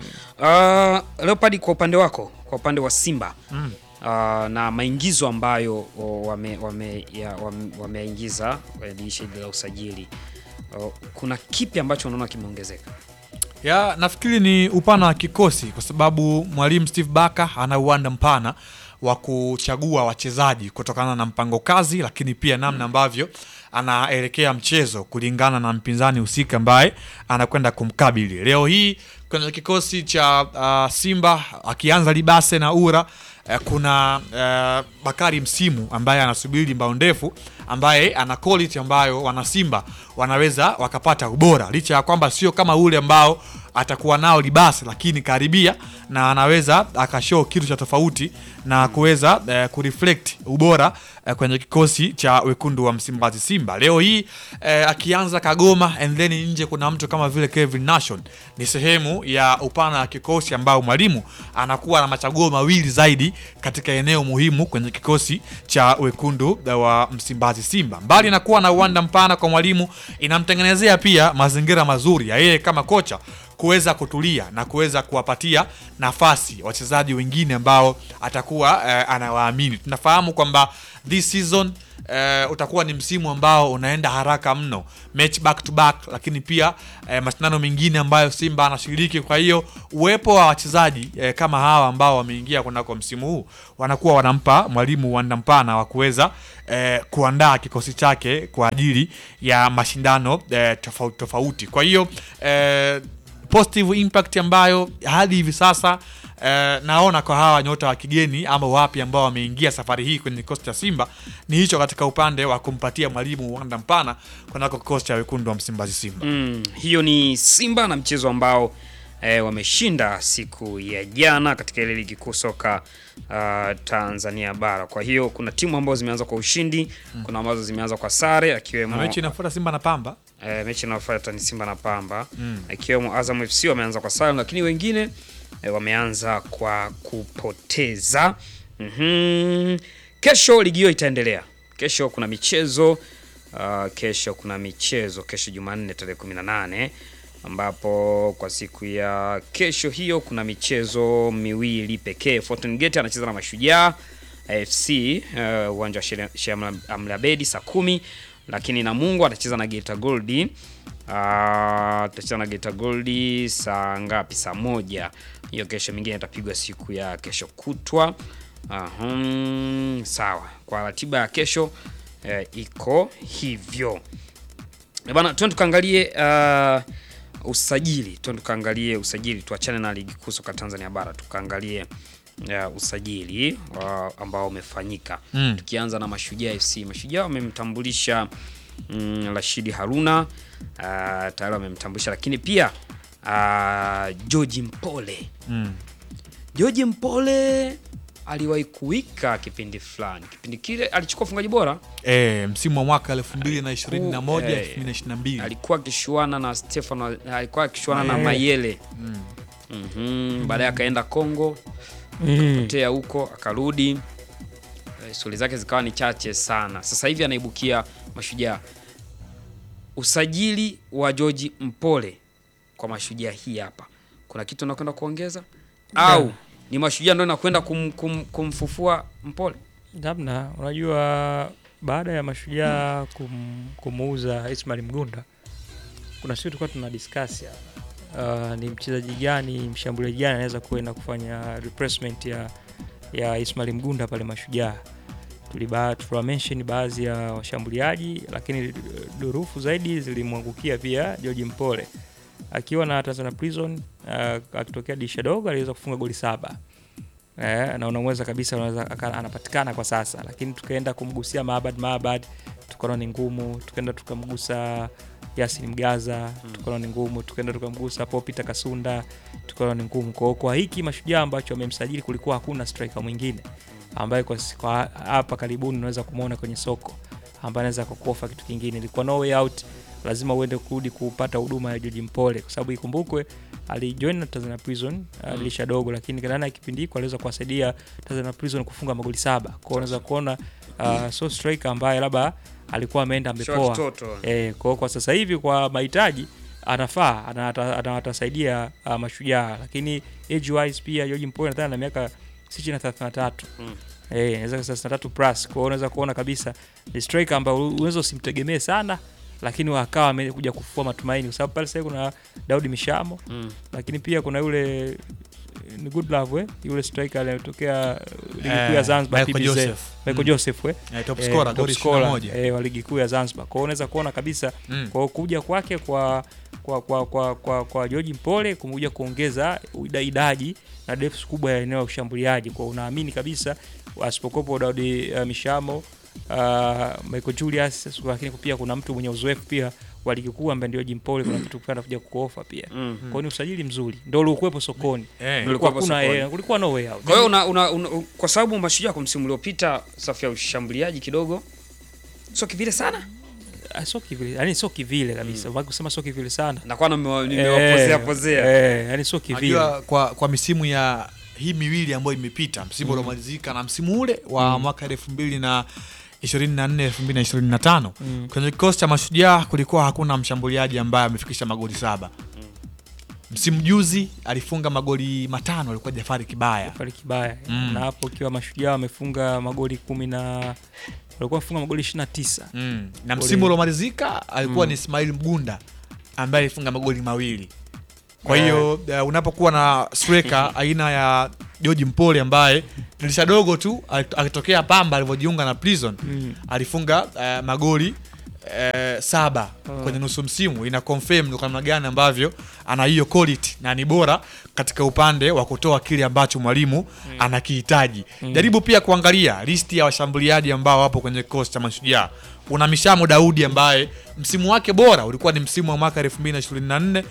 Uh, Leopard kwa upande wako, kwa upande wa Simba Mm. uh, na maingizo ambayo o, wame, wame, ya, wame, wameingiza kwenye dirisha hili la usajili uh, kuna kipi ambacho unaona kimeongezeka? ya nafikiri ni upana wa kikosi kwa sababu mwalimu Steve Barker ana uwanda mpana wa kuchagua wachezaji kutokana na mpango kazi, lakini pia namna ambavyo anaelekea mchezo kulingana na mpinzani husika ambaye anakwenda kumkabili. Leo hii kwenye kikosi cha uh, Simba akianza Libase na Ura eh, kuna eh, Bakari Msimu ambaye anasubiri mbao ndefu ambaye ana quality ambayo wana Simba wanaweza wakapata ubora licha ya kwamba sio kama ule ambao atakuwa nao Libase, lakini karibia na anaweza akashow kitu cha tofauti na kuweza eh, kureflect ubora eh, kwenye kikosi cha wekundu wa Msimbazi Simba. Leo hii eh, akianza Kagoma and then nje kuna mtu kama vile Kevin Nation, ni sehemu ya upana wa kikosi ambao mwalimu anakuwa na machaguo mawili zaidi katika eneo muhimu kwenye kikosi cha wekundu wa Msimbazi Simba. Mbali na kuwa na uwanda mpana kwa mwalimu, inamtengenezea pia mazingira mazuri ya yeye kama kocha kuweza kutulia na kuweza kuwapatia nafasi wachezaji wengine ambao atakuwa eh, anawaamini. Tunafahamu kwamba this season eh, utakuwa ni msimu ambao unaenda haraka mno, match back to back, lakini pia eh, mashindano mengine ambayo Simba anashiriki. Kwa hiyo uwepo wa wachezaji eh, kama hawa ambao wameingia kunako msimu huu wanakuwa wanampa mwalimu uwanda mpana wa kuweza eh, kuandaa kikosi chake kwa ajili ya mashindano eh, tofauti tofauti. Kwa hiyo eh, positive impact ambayo hadi hivi sasa eh, naona kwa hawa nyota wa kigeni ama wapi ambao wameingia safari hii kwenye kikosi cha Simba ni hicho, katika upande wa kumpatia mwalimu uwanda mpana kunako kikosi cha wekundu wa Msimbazi Simba. Mm, hiyo ni Simba na mchezo ambao eh, wameshinda siku ya jana katika ile ligi kuu soka uh, Tanzania bara. Kwa hiyo kuna timu ambazo zimeanza kwa ushindi, kuna ambazo zimeanza kwa sare akiwemo Na mechi inafuata Simba na Pamba eh, mechi inayofuata ni Simba na Pamba ikiwemo Azam FC wameanza kwa sare, lakini wengine eh, wameanza kwa kupoteza. Mhm. Kesho ligi hiyo itaendelea. Kesho kuna michezo uh, kesho kuna michezo kesho Jumanne tarehe 18 ambapo kwa siku ya kesho hiyo kuna michezo miwili pekee. Fountain Gate anacheza na Mashujaa FC uh, uwanja wa Sheikh Sheikh Amri Abeid saa kumi, lakini Namungo atacheza na Geita Gold uh, atacheza na Geita Gold saa ngapi? Saa moja. Hiyo kesho, mingine itapigwa siku ya kesho kutwa. Ahum, sawa. Kwa ratiba ya kesho eh, iko hivyo Eh, bana, twende tukaangalie uh, usajili, twende tukaangalie usajili, tuachane na ligi kuu soka Tanzania bara, tukaangalie uh, usajili uh, ambao umefanyika Mm. tukianza na Mashujaa FC. Mashujaa wamemtambulisha mm, Rashidi Haruna uh, tayari wamemtambulisha, lakini pia uh, George Mpole mm. George Mpole aliwahi kuwika kipindi fulani, kipindi kile alichukua ufungaji bora E, msimu wa mwaka 2021 Eh, 2022 alikuwa akishuana na Stefano, alikuwa akishuana na Mayele. Mayele Mhm, baadaye akaenda Kongo Mm. potea huko akarudi, Eh, shughuli zake zikawa ni chache sana. Sasa hivi anaibukia Mashujaa. Usajili wa George Mpole kwa Mashujaa hii hapa, kuna kitu nakwenda kuongeza au ni Mashujaa ndio nakwenda kum, kum, kumfufua Mpole? Namna unajua, baada ya Mashujaa kum, kumuuza Ismail Mgunda, kuna siku tulikuwa tuna discuss ya uh, ni mchezaji gani, mshambuliaji gani anaweza kuenda kufanya replacement ya ya Ismail Mgunda pale Mashujaa. Tuliba tuliwa mention baadhi ya washambuliaji, lakini durufu zaidi zilimwangukia pia George Mpole akiwa na Tanzania Prison uh, akitokea dirisha dogo aliweza kufunga goli saba eh, na unaweza kabisa unaweza aka- anapatikana kwa sasa, lakini tukaenda kumgusia Maabad Maabad tukaona ni ngumu, tukaenda tukamgusa Yasin Mgaza tukaona ni ngumu, tukaenda tukamgusa Popita Kasunda tukaona ni ngumu. Kwa hiyo kwa hiki Mashujaa ambacho wamemsajili kulikuwa hakuna striker mwingine ambaye kwa si- kwa hapa karibuni unaweza kumwona kwenye soko ambaye anaweza kukuofa kitu kingine. Ilikuwa no way out, lazima uende kurudi kupata huduma ya George Mpole, kwa sababu ikumbukwe alijoin na Tanzania Prison uh, dirisha dogo, lakini ndani ya kipindi hiko aliweza kuwasaidia Tanzania Prison kufunga magoli saba. Kwa hiyo unaweza kuona uh, so striker ambaye labda alikuwa ameenda Sio amepoa kitoto. Eh, kwa, kwa sasa hivi kwa mahitaji anafaa ana- ata- ata- atasaidia uh, Mashujaa, lakini age wise pia George Mpole nadhani na miaka si chini ya 33 Mm. eh, inaweza kuwa 33 plus. Kwa hiyo unaweza kuona kabisa ni striker ambaye unaweza usimtegemee sana, lakini wakawa amekuja kufua matumaini, kwa sababu pale sasa kuna Daudi Mishamo, Mm. lakini pia kuna yule eh, ni good love eh, yule striker aliyetokea uh, ligi kuu ya Eh, Zanzibar Michael TBZ. Joseph. Michael Mm. Joseph eh Eh, top eh, scorer, top goli scorer, 21. eh, wa ligi kuu ya Zanzibar. Kwa hiyo unaweza kuona kabisa Mm. kwa kuja kwake kwa kwa kwa kwa, kwa, kwa George Mpole kumekuja kuongeza ida- idadi na depth kubwa ya eneo la ushambuliaji. Kwa unaamini kabisa asipokopo Daudi uh, Mishamo uh, Michael Julius, lakini pia kuna mtu mwenye uzoefu pia wa ligi kuu ambaye ndio George Mpole, kuna kitu kwenda kuja kuofa pia. Mm. Kwa hiyo ni usajili mzuri ndio uliokuwepo sokoni. Eh, Ulikuwa Kulikuwa kuna sokoni. eh, kulikuwa no way out. Kwa hiyo una, una, una, kwa sababu Mashujaa kwa msimu uliopita safu ya ushambuliaji kidogo sio kivile sana, Ah, sio kivile, yani sio kivile kabisa. Mm. kusema sio kivile sana. nakuwa nimewa- nimewapozea pozea. Eh, yani sio kivile. Unajua kwa, kwa misimu ya hii miwili ambayo imepita msimu uliomalizika na msimu ule wa mwaka elfu mbili na ishirini na nne elfu mbili na ishirini na tano kwenye kikosi cha Mashujaa kulikuwa hakuna mshambuliaji ambaye amefikisha magoli saba msimu juzi alifunga magoli matano alikuwa Jafari Kibaya Jafari Kibaya Mm. na hapo ikiwa mashujaa wamefunga magoli kumi na walikuwa wamefunga magoli 29 mm. na Goli- msimu uliomalizika alikuwa Mm. ni Ismail Mgunda ambaye alifunga magoli mawili kwa Eh. hiyo uh, unapokuwa na striker aina ya George Mpole ambaye dirisha dogo tu alit- alitokea Pamba alivyojiunga na Prison Mm. alifunga uh, magoli uh, saba Mm. kwenye nusu msimu ina confirm ni kwa namna gani ambavyo ana hiyo quality na ni bora katika upande wa kutoa kile ambacho mwalimu anakihitaji. Jaribu pia kuangalia listi ya washambuliaji ambao wapo kwenye kikosi cha Mashujaa. Una Mishamo Daudi ambaye msimu wake bora ulikuwa ni msimu wa mwaka 2024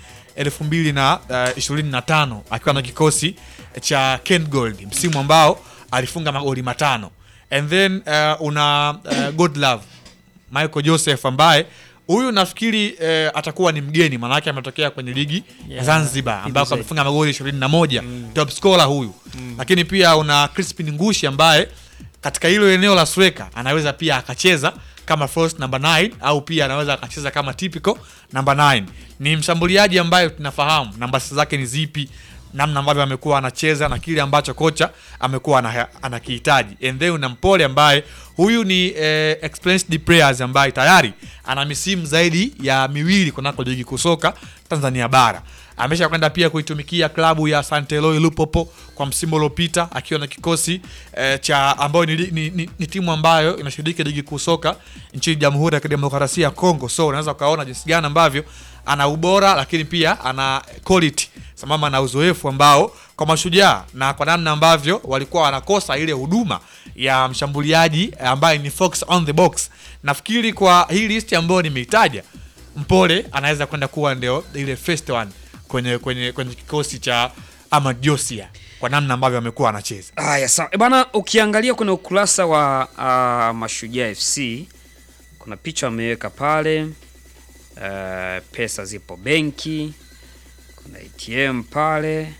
2025 akiwa na kikosi cha Ken Gold, msimu ambao alifunga magoli matano. And then uh, una uh, Godlove Michael Joseph ambaye huyu nafikiri eh, atakuwa ni mgeni maanake ametokea kwenye ligi ya Yeah, Zanzibar ambako PBZ. amefunga magoli 21 top scorer huyu lakini pia una Crispin Ngushi ambaye katika hilo eneo la striker anaweza pia akacheza kama false number 9 au pia anaweza akacheza kama typical number 9 ni mshambuliaji ambaye tunafahamu namba zake ni zipi namna ambavyo amekuwa anacheza na kile ambacho kocha amekuwa ana- anakihitaji and then una Mpole ambaye huyu ni eh, experienced players ambaye tayari ana misimu zaidi ya miwili kunako ligi kusoka Tanzania bara amesha kwenda pia kuitumikia klabu ya Santeloi Lupopo kwa msimu uliopita akiwa na kikosi eh, cha ambayo ni, ni, ni, ni timu ambayo inashiriki ligi kuu soka nchini Jamhuri ya Kidemokrasia ya Kongo. So unaweza ukaona jinsi gani ambavyo ana ubora lakini pia ana quality sambamba na uzoefu ambao kwa mashujaa na kwa namna ambavyo walikuwa wanakosa ile huduma ya mshambuliaji ambaye ni fox on the box. Nafikiri kwa hii list ambayo nimeitaja, Mpole anaweza kwenda kuwa ndio ile first one kwenye kwenye kwenye kikosi cha Ahmad Josia kwa namna ambavyo amekuwa anacheza. Haya, sawa E bana, ukiangalia kwenye ukurasa wa uh, Mashujaa FC kuna picha wameweka pale uh, pesa zipo benki, kuna ATM pale,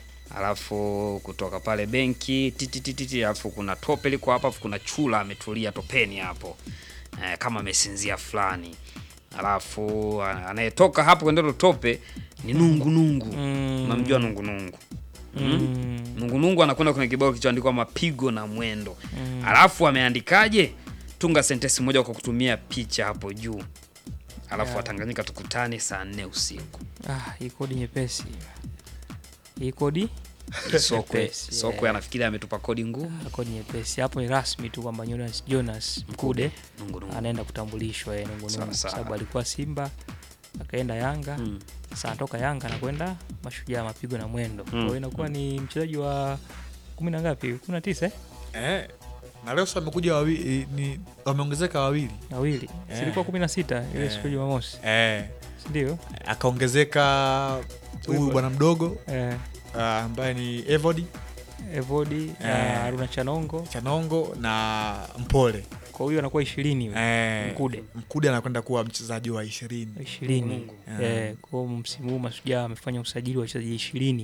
alafu kutoka pale benki titititi, alafu kuna tope liko hapa, alafu kuna chula ametulia topeni hapo uh, kama amesinzia fulani, alafu uh, anayetoka hapo kwenda hilo tope ni nungu nungu. Mm. Unamjua nungu nungu? Mm. Nungunungu anakwenda kwenye kibao kilichoandikwa mapigo na mwendo Mm. alafu ameandikaje? Tunga sentensi moja kwa kutumia picha hapo juu, alafu Yeah. Watanganyika tukutane saa nne usiku. Ah, hii kodi nyepesi. Hii kodi Sokwe Nyepesi, Sokwe yeah. anafikiri ametupa kodi ngumu. ah, kodi nyepesi. Hapo ni rasmi tu kwamba Jonas, Jonas Mkude Nungunungu. anaenda kutambulishwa yeye Nungu Sawa, Nungu kwa sawa. sababu alikuwa Simba akaenda Yanga Mm. sasa anatoka Yanga anakwenda Mashujaa mapigo na mwendo. Kwa Mm. hiyo inakuwa ni mchezaji wa kumi na ngapi? kumi na tisa eh? Eh, na leo sasa wamekuja wawili, ni wameongezeka wawili Wawili. Yeah. Silikuwa kumi na sita ile Yeah. siku ya Jumamosi. eh, Si ndio? akaongezeka huyu Huyu bwana mdogo Eh, uh, ambaye ni Evody Evodi Eh. na Haruna Chanongo. Chanongo na Mpole Kwa hiyo anakuwa 20 huyo. eh, Mkude. Mkude anakwenda kuwa mchezaji wa ishirini ishirini Mungu. Yeah. eh, kwa hiyo msimu huu Mashujaa amefanya usajili wa wachezaji ishirini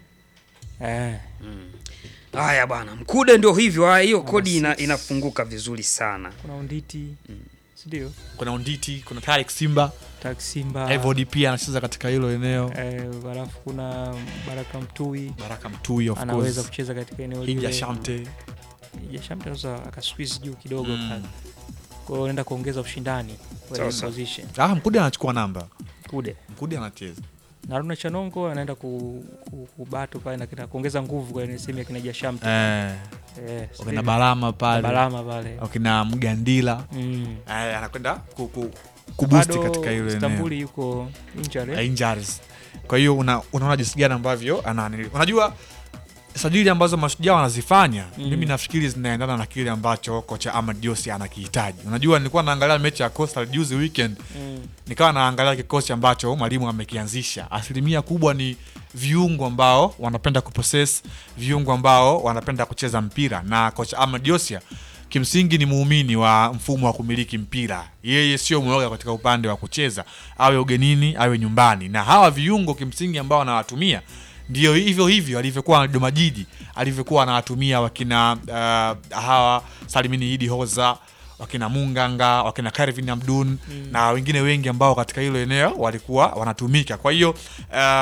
eh, Mm. Haya bwana, Mkude ndio hivyo. Haya, hiyo Number kodi ina, six. inafunguka vizuri sana. kuna Unditi sindio? kuna Unditi kuna Tarik Simba Tak Simba Evody pia anacheza katika hilo eneo eh, halafu kuna Baraka Mtui Baraka Mtui of anaweza course kucheza katika eneo Hija lile. Shamte Hija Shamte sasa akasqueeze juu kidogo Mm. pale. Kwa hiyo anaenda kuongeza ushindani Sawa, kwenye sawa. position ah, Mkude anachukua namba kude Mkude anacheza na Haruna Chanongo anaenda ku, ku, kubatu pale na kina- kuongeza nguvu kwenye sehemu ya kina Hija Shamte eh, eh, wakina Balama pale Balama pale wakina Mgandila mm. eh, anakwenda ku, ku, kubusti bado katika hilo eneo Stambuli yuko injured Eh, injuries. Kwa hiyo una, unaona jinsi gani ambavyo anani. Unajua sajili ambazo mashujaa wanazifanya Mm. mimi nafikiri zinaendana na kile ambacho kocha Ahmad Josi anakihitaji. Unajua nilikuwa naangalia mechi ya Coastal juzi weekend, mm. nikawa naangalia kikosi ambacho mwalimu amekianzisha. Asilimia kubwa ni viungo ambao wanapenda kupossess, viungo ambao wanapenda kucheza mpira, na kocha Ahmad Josia kimsingi ni muumini wa mfumo wa kumiliki mpira. Yeye sio mwoga katika upande wa kucheza, awe ugenini awe nyumbani, na hawa viungo kimsingi ambao anawatumia ndio hivyo hivyo alivyokuwa na Dodoma Jiji, alivyokuwa anawatumia wakina uh, hawa Salimini Idi Hoza wakina Munganga, wakina Karvin Abdun na wengine wengi ambao katika hilo eneo walikuwa wanatumika. Kwa hiyo uh,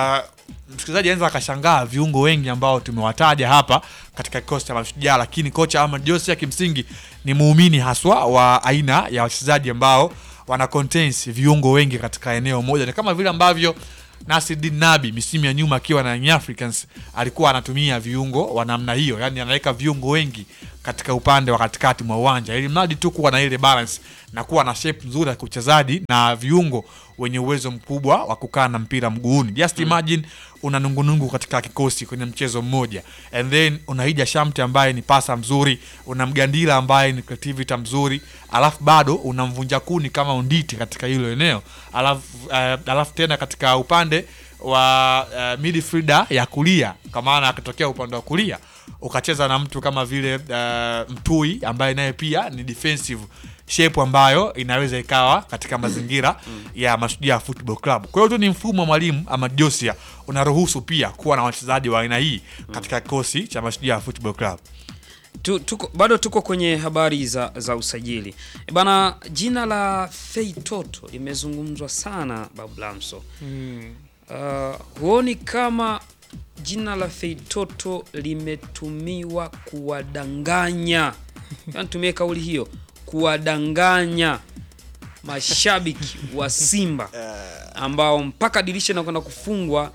msikilizaji anaweza akashangaa viungo wengi ambao tumewataja hapa katika kikosi cha Mashujaa, lakini kocha Ahmad Josia kimsingi ni muumini haswa wa aina ya wachezaji ambao wana contains viungo wengi katika eneo moja. Ni kama vile ambavyo Nasiruddin Nabi misimu ya nyuma akiwa na Young Africans alikuwa anatumia viungo wa namna hiyo, yani anaweka viungo wengi katika upande wa katikati mwa uwanja ili mradi tu kuwa na ile balance na kuwa na shape nzuri ya kuchezaji na viungo wenye uwezo mkubwa wa kukaa na mpira mguuni. Just imagine una nungunungu katika kikosi kwenye mchezo mmoja, and then una Hija Shamte ambaye ni pasa mzuri, una Mgandila ambaye ni creativity mzuri, alafu bado una mvunja kuni kama Unditi katika hilo eneo, alafu uh, alafu tena katika upande wa uh, midfielder ya kulia, kwa maana akitokea upande wa kulia ukacheza na mtu kama vile uh, Mtui ambaye naye pia ni defensive shape ambayo inaweza ikawa katika mazingira ya Mashujaa Football Club. Kwa hiyo tu ni mfumo wa mwalimu Ahmad Josia unaruhusu pia kuwa na wachezaji wa aina hii katika kikosi cha Mashujaa Football Club. Tu, tuko, bado tuko kwenye habari za, za usajili E bana, jina la Fei Toto limezungumzwa sana Babu Lamso. Mm. Uh, huoni kama jina la Fei Toto limetumiwa kuwadanganya, tumie kauli hiyo, kuwadanganya mashabiki wa Simba ambao mpaka dirisha linakwenda kufungwa,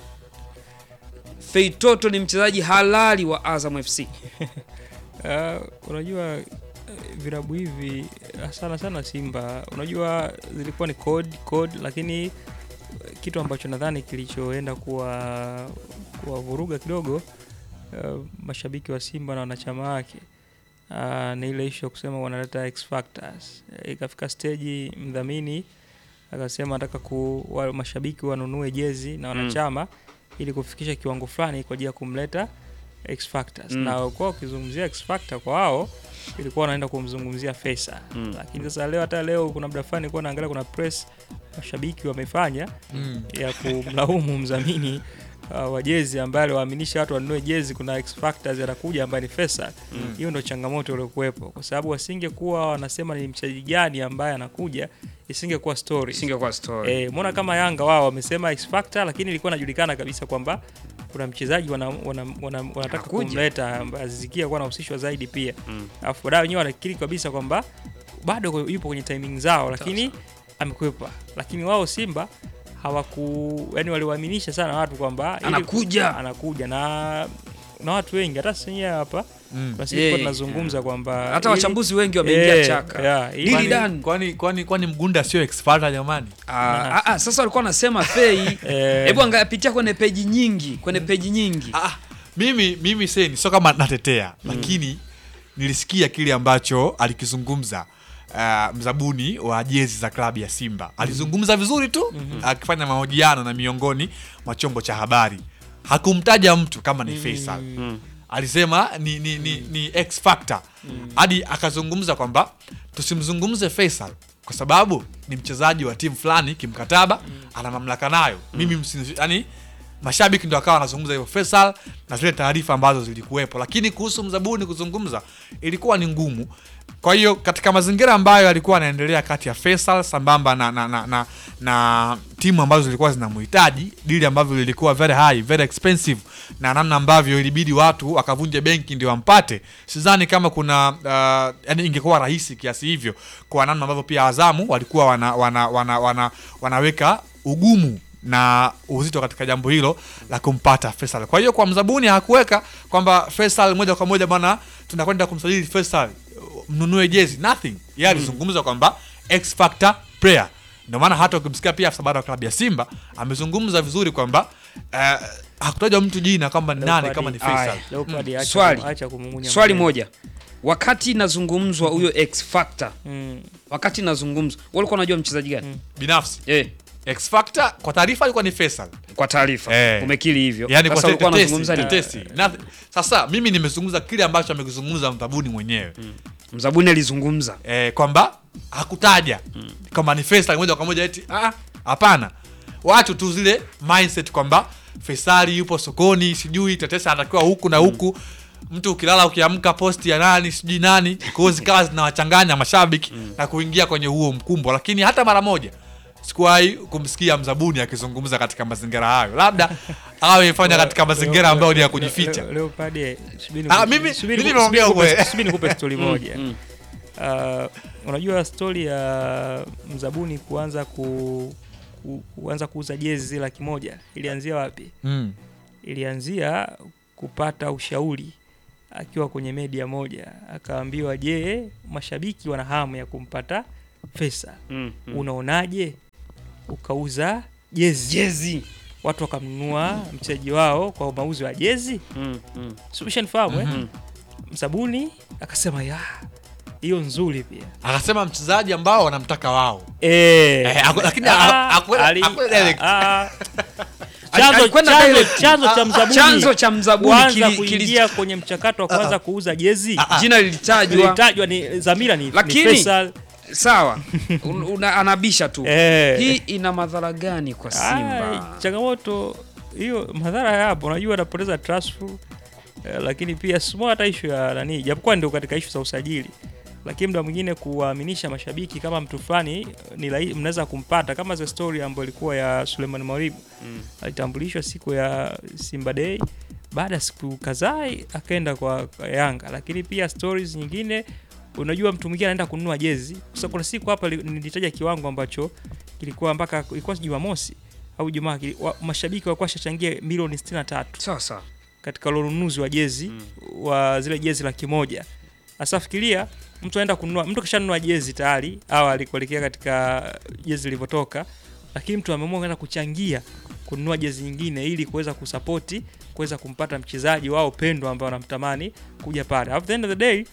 Fei Toto ni mchezaji halali wa Azam FC. Uh, unajua eh, vilabu hivi eh, sana sana Simba, unajua zilikuwa ni code code, lakini eh, kitu ambacho nadhani kilichoenda kuwa kuwavuruga kidogo uh, mashabiki wa Simba na wanachama wake uh, ni ile issue ya kusema wanaleta X factors. Eh, Ikafika stage mdhamini akasema nataka ku wa, mashabiki wanunue jezi na wanachama ili kufikisha kiwango fulani kwa ajili ya kumleta X factors Mm. na kwa ukizungumzia X factor kwa wao ilikuwa wanaenda kumzungumzia Faisal Mm. lakini sasa leo hata leo kuna muda fulani nilikuwa naangalia kuna press mashabiki wamefanya ya kumlaumu mdhamini uh, wa jezi ambaye aliwaaminisha watu wanunue jezi, kuna X factors anakuja ambaye ni Faisal. Hiyo ndio changamoto iliyokuwepo, kwa sababu wasingekuwa wanasema ni mchezaji gani ambaye anakuja, isingekuwa story. Singekuwa story. Eh, mbona kama Yanga wao wamesema X factor, lakini ilikuwa inajulikana kabisa kwamba kuna mchezaji wana, wana, wana, wanataka Anakuja. kumleta ambaye Aziz Ki alikuwa anahusishwa zaidi pia Mm. alafu baadaye wenyewe wanakiri kabisa kwamba bado yupo kwenye timing zao, lakini amekwepa. Lakini wao Simba hawaku yani, waliwaaminisha sana watu kwamba ili- Anakuja. anakuja na na watu wengi, hata sisi wenyewe hapa Mm. basi Yeah. tulikuwa tunazungumza kwamba Hata ili- wachambuzi wengi wameingia Eh, chaka. yeah, ili- Dili Kwani- Dan. Kwani kwani kwani Mgunda sio expert jamani? Ah, ah, ah, sasa walikuwa wanasema Fei, Eh. hebu angapitia kwenye peji nyingi, kwenye peji nyingi. Ah, mimi mimi seni sio kama natetea lakini nilisikia kile ambacho alikizungumza uh, mzabuni wa jezi za klabu ya Simba alizungumza vizuri tu akifanya mahojiano na miongoni mwa chombo cha habari hakumtaja mtu kama ni Faisal alisema ni, ni, ni, ni X factor hadi akazungumza kwamba tusimzungumze Faisal kwa sababu ni mchezaji wa timu fulani kimkataba ana mamlaka nayo mimi msi- yani mashabiki ndo akawa wanazungumza hivyo Faisal na zile taarifa ambazo zilikuwepo, lakini kuhusu mzabuni kuzungumza ilikuwa ni ngumu. Kwa hiyo katika mazingira ambayo yalikuwa yanaendelea kati ya Faisal sambamba na, na, na, na, na timu ambazo zilikuwa zinamhitaji, dili ambavyo lilikuwa very high, very expensive, na namna ambavyo ilibidi watu wakavunje benki ndio wampate, sidhani kama kuna uh, yani ingekuwa rahisi kiasi hivyo, kwa namna ambavyo pia Azamu walikuwa wana, wana, wana, wana, wanaweka ugumu na uzito katika jambo hilo la kumpata Faisal. Kwa hiyo kwa mzabuni hakuweka kwamba Faisal moja kwa moja bwana, tunakwenda kumsajili Faisal, mnunue jezi, nothing. Yeye alizungumza kwamba X factor player. Ndio maana hata ukimsikia pia afisa habari wa klabu ya Simba amezungumza vizuri kwamba eh, hakutajwa mtu jina kwamba ni nani kama ni Faisal. Aya. Leopard acha- Swali. acha kumung'unya Swali maneno. moja, wakati nazungumzwa huyo X factor, Mm. wakati nazungumzwa, walikuwa unajua mchezaji gani? Binafsi Eh, X factor kwa taarifa alikuwa ni Faisal. kwa taarifa Eh. umekiri hivyo. yani Sasa kwa ulikuwa tetesi, unazungumza nini? tetesi. Nothing. Sasa mimi nimezungumza kile ambacho amekizungumza mtabuni mwenyewe Mzabuni alizungumza. eh, kwamba hakutaja kwamba ni Faisal moja kwa moja eti ah, hapana. Watu tu zile mindset kwamba Faisali yupo sokoni, sijui tetesi anatakiwa huku na huku. Mtu ukilala ukiamka posti ya nani sijui nani, kwa hiyo zikawa zinawachanganya mashabiki na kuingia kwenye huo mkumbo, lakini hata mara moja sikuwahi kumsikia mzabuni akizungumza katika mazingira hayo labda awefanya katika mazingira ambayo ni ya kujificha Leo- Leopard, eh, subiri Ah, niku- mimi- subiri mimi niku- naongea subiri nikupe- ukweli. subiri nikupe stori moja mm. Uh, unajua stori ya mzabuni kuanza ku, ku, kuanza kuuza jezi zile laki moja ilianzia wapi? mm. Ilianzia kupata ushauri akiwa kwenye media moja, akaambiwa, je, mashabiki wana hamu ya kumpata Fesa, Mm, mm. unaonaje ukauza jezi jezi watu wakamnunua mchezaji wao kwa mauzo ya jezi? mm, mm. Sumeshanifahamu eh? Mhm. Msabuni akasema ya hiyo nzuri pia akasema mchezaji ambao wanamtaka wao Eh, Eh, aku- lakini ah, aku- aku- ali- aku- direct. ah, Ali- chanzo- alikwenda chanzo- direct. chanzo cha Ah, mzabuni chanzo cha mzabuni kuanza kili- kili- kuingia kwenye mchakato wa kuanza kuuza jezi jina lilitajwa ilitajwa ni dhamira ni, ni Lakini- Faisal. sawa Un- una- anabisha tu Eh. hii ina madhara gani kwa Ah, simba changamoto hiyo madhara yapo unajua anapoteza transfer eh, lakini pia simo hata ishu ya nani japokuwa ndio katika ishu za usajili lakini muda mwingine kuwaaminisha mashabiki kama mtu fulani eh, ni rahi- mnaweza kumpata kama the story ambayo ilikuwa ya Suleiman Mwalimu Mm. alitambulishwa siku ya Simba Day baada ya siku kadhaa akaenda kwa, kwa Yanga lakini pia stories nyingine unajua mtu mwingine anaenda kununua jezi sasa kuna siku hapa li- nilitaja kiwango ambacho kilikuwa mpaka ilikuwa Jumamosi au Jumaa kili- wa- mashabiki walikuwa washachangia milioni 63 sawa sawa katika ule ununuzi wa jezi Mm. wa zile jezi laki moja. Sasa fikiria mtu aenda kununua, mtu kishanunua jezi tayari awali kuelekea katika jezi ilivyotoka, lakini mtu ameamua kwenda kuchangia kununua jezi nyingine ili kuweza kusapoti kuweza kumpata mchezaji wao pendwa ambao wanamtamani kuja pale. At the end of the day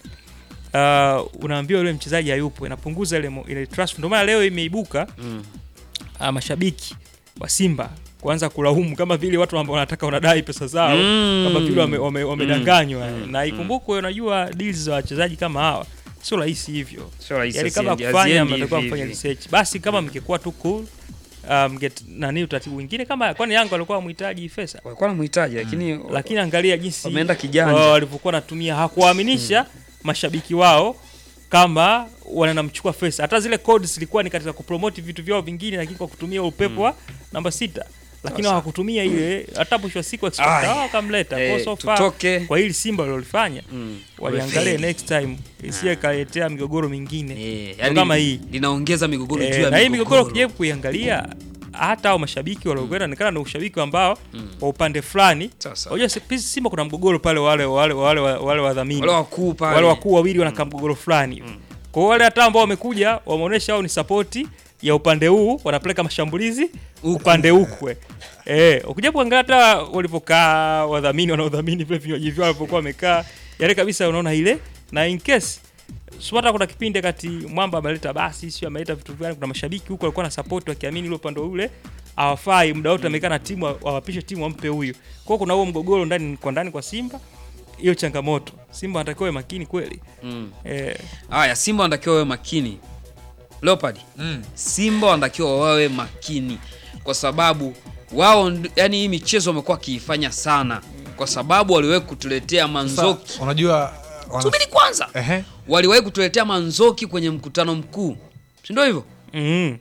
uh, unaambiwa yule mchezaji hayupo, inapunguza ile mo- ile trust. Ndio maana leo imeibuka mm. uh, mashabiki wa Simba kuanza kulaumu kama vile watu ambao wanataka wanadai pesa zao Mm. kama vile wame- wame- wamedanganywa Mm. na ikumbukwe, unajua deals za wachezaji kama hawa sio rahisi hivyo, sio rahisi yani kama haziendi- kufanya haziendi mnatakiwa hivi mfanye hivi. research. Basi kama mngekuwa tu cool uh, mget nani utaratibu mwingine kama kwani Yanga walikuwa wamhitaji Fesa, walikuwa namhitaji lakini lakini angalia jinsi wameenda kijanja. wa- walivyokuwa wanatumia, hakuwaaminisha mashabiki wao kama wanamchukua Fesa. Hata zile codes zilikuwa ni katika kupromote vitu vyao vingine, lakini kwa kutumia upepo wa namba sita, lakini Sawa. hawakutumia ile. Hata mwisho wa siku Ai. expect wao wakamleta Eh, kwa so far tutoke kwa hili Simba walilofanya Mm. waliangalia Wamefeli. next time isiye kaletea migogoro mingine Eh, Ndio yani kama hii linaongeza migogoro juu Eh, ya na hii migogoro migogoro ukijaribu kuiangalia hata hao mashabiki waliokwenda inaonekana ni ushabiki ambao wa upande fulani. Sasa. Unajua si- pisi Simba kuna mgogoro pale wale wale wale wale wadhamini wale wakuu pale wale wakuu wawili wanakaa mgogoro fulani hivi. Kwa hiyo wale hata ambao wamekuja wameonyesha wao ni sapoti ya upande huu, wanapeleka mashambulizi Huku. upande huku. Eh, ukija kuangalia hata walivyokaa wadhamini wanaodhamini vile vinywaji vyao walivyokuwa wamekaa, yale kabisa unaona ile na in case sio hata kuna kipindi kati Mwamba ameleta basi, sio ameleta vitu gani, kuna mashabiki huko walikuwa na support wakiamini ile upande ule hawafai, muda wote amekaa na timu awapishe timu wampe huyu. Kwa hiyo kuna huo mgogoro ndani kwa ndani kwa Simba, hiyo changamoto. Simba anatakiwa awe makini kweli. Mm. Eh, haya simba wanatakiwa wawe makini leopard mm. simba wanatakiwa wawe makini kwa sababu wao nd- yani hii michezo wamekuwa wakiifanya sana kwa sababu waliwahi kutuletea manzoki Sa- unajua wana- subiri kwanza Ehe. waliwahi kutuletea manzoki kwenye mkutano mkuu si ndio hivyo mm,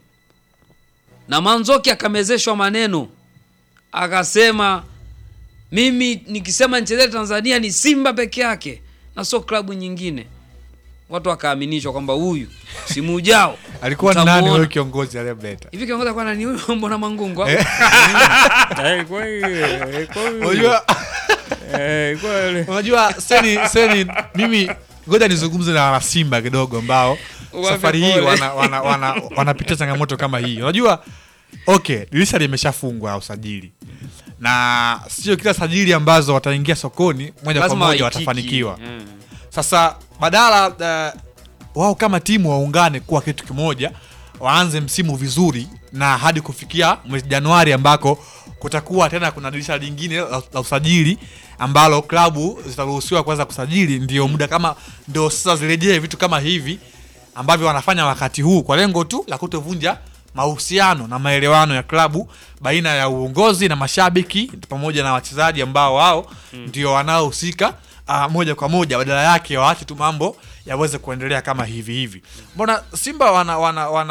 na manzoki akamezeshwa maneno akasema mimi nikisema nichezee tanzania ni simba peke yake na sio klabu nyingine watu wakaaminishwa kwamba huyu simu ujao alikuwa ni utamuona. nani huyo kiongozi aliyemleta hivi kiongoza kwa nani huyu mbona mangungu au? Eh. eh, ilikuwa hiyo, ilikuwa hiyo. unajua Eh, ilikuwa ile- unajua seni seni mimi ngoja nizungumze na wanasimba kidogo ambao Wape safari hii pole. wana, wana, wana, wanapitia changamoto kama hii unajua okay dirisha limeshafungwa la usajili na sio kila sajili ambazo wataingia sokoni moja kwa Lazima moja waitiki. watafanikiwa Mm. sasa badala uh, wao kama timu waungane kuwa kitu kimoja waanze msimu vizuri na hadi kufikia mwezi januari ambako kutakuwa tena kuna dirisha lingine la, la usajili ambalo klabu zitaruhusiwa kuanza kusajili ndio muda kama ndio sasa zirejee vitu kama hivi ambavyo wanafanya wakati huu kwa lengo tu la kutovunja mahusiano na maelewano ya klabu baina ya uongozi na mashabiki pamoja na wachezaji ambao wao ndio wanaohusika uh, moja kwa moja badala yake waache tu mambo yaweze kuendelea kama hivi hivi mbona simba wana wana wana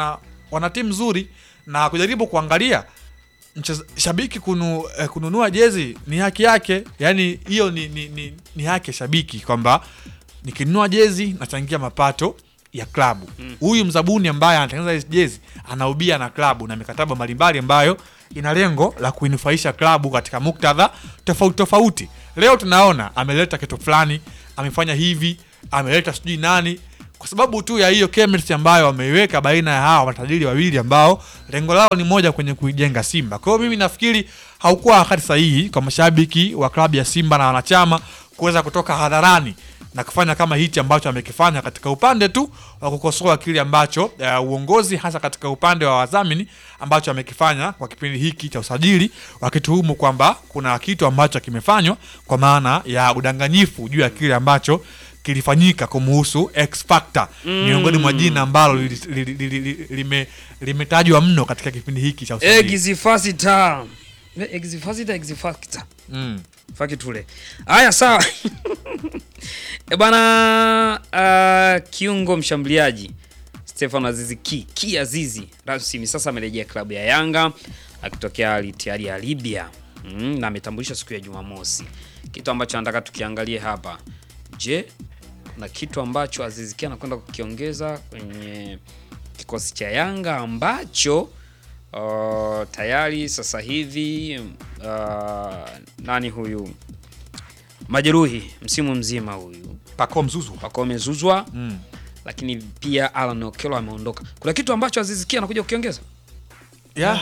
wana timu nzuri na kujaribu kuangalia mcheza- shabiki kunu, eh, kununua jezi ni haki yake yani hiyo ni, ni, ni, ni haki ya shabiki kwamba nikinunua jezi nachangia mapato ya klabu huyu mzabuni ambaye anatengeneza hizi jezi anaubia na klabu na mikataba mbalimbali ambayo ina lengo la kuinufaisha klabu katika muktadha tofauti tofauti leo tunaona ameleta kitu fulani amefanya hivi ameleta sijui nani kwa sababu tu ya hiyo chemistry ambayo wameiweka baina ya hawa matajiri wawili ambao lengo lao ni moja kwenye kuijenga Simba. Kwa hiyo mimi nafikiri haukuwa wakati sahihi kwa mashabiki wa klabu ya Simba na wanachama kuweza kutoka hadharani na kufanya kama hichi ambacho amekifanya katika upande tu wa kukosoa kile ambacho uh, uongozi hasa katika upande wa wadhamini ambacho amekifanya kwa kipindi hiki cha usajili, wakituhumu kwamba kuna kitu ambacho kimefanywa kwa maana ya udanganyifu juu ya kile ambacho kilifanyika kumuhusu X Factor miongoni mwa jina ambalo lili- lili- lili- lili- lime- limetajwa mno katika kipindi hiki cha usajili. Exifactor. Eh, Exifactor, Exifactor. Mm. Faki tule. Haya sawa. e bana uh, kiungo mshambuliaji Stefano Azizi Ki, Ki Azizi rasmi sasa amerejea klabu ya Yanga akitokea Al Ittihad ya Libya. Mm, na ametambulishwa siku ya Jumamosi. Kitu ambacho nataka tukiangalie hapa. Je, kuna kitu ambacho Azizi Ki anakwenda kukiongeza kwenye kikosi cha Yanga ambacho uh, tayari sasa hivi uh, nani huyu majeruhi msimu mzima huyu Pako Mzuzu. wako wamezuzwa Mm. lakini pia Alan Okello ameondoka. Kuna kitu ambacho Aziz Ki anakuja kukiongeza? ya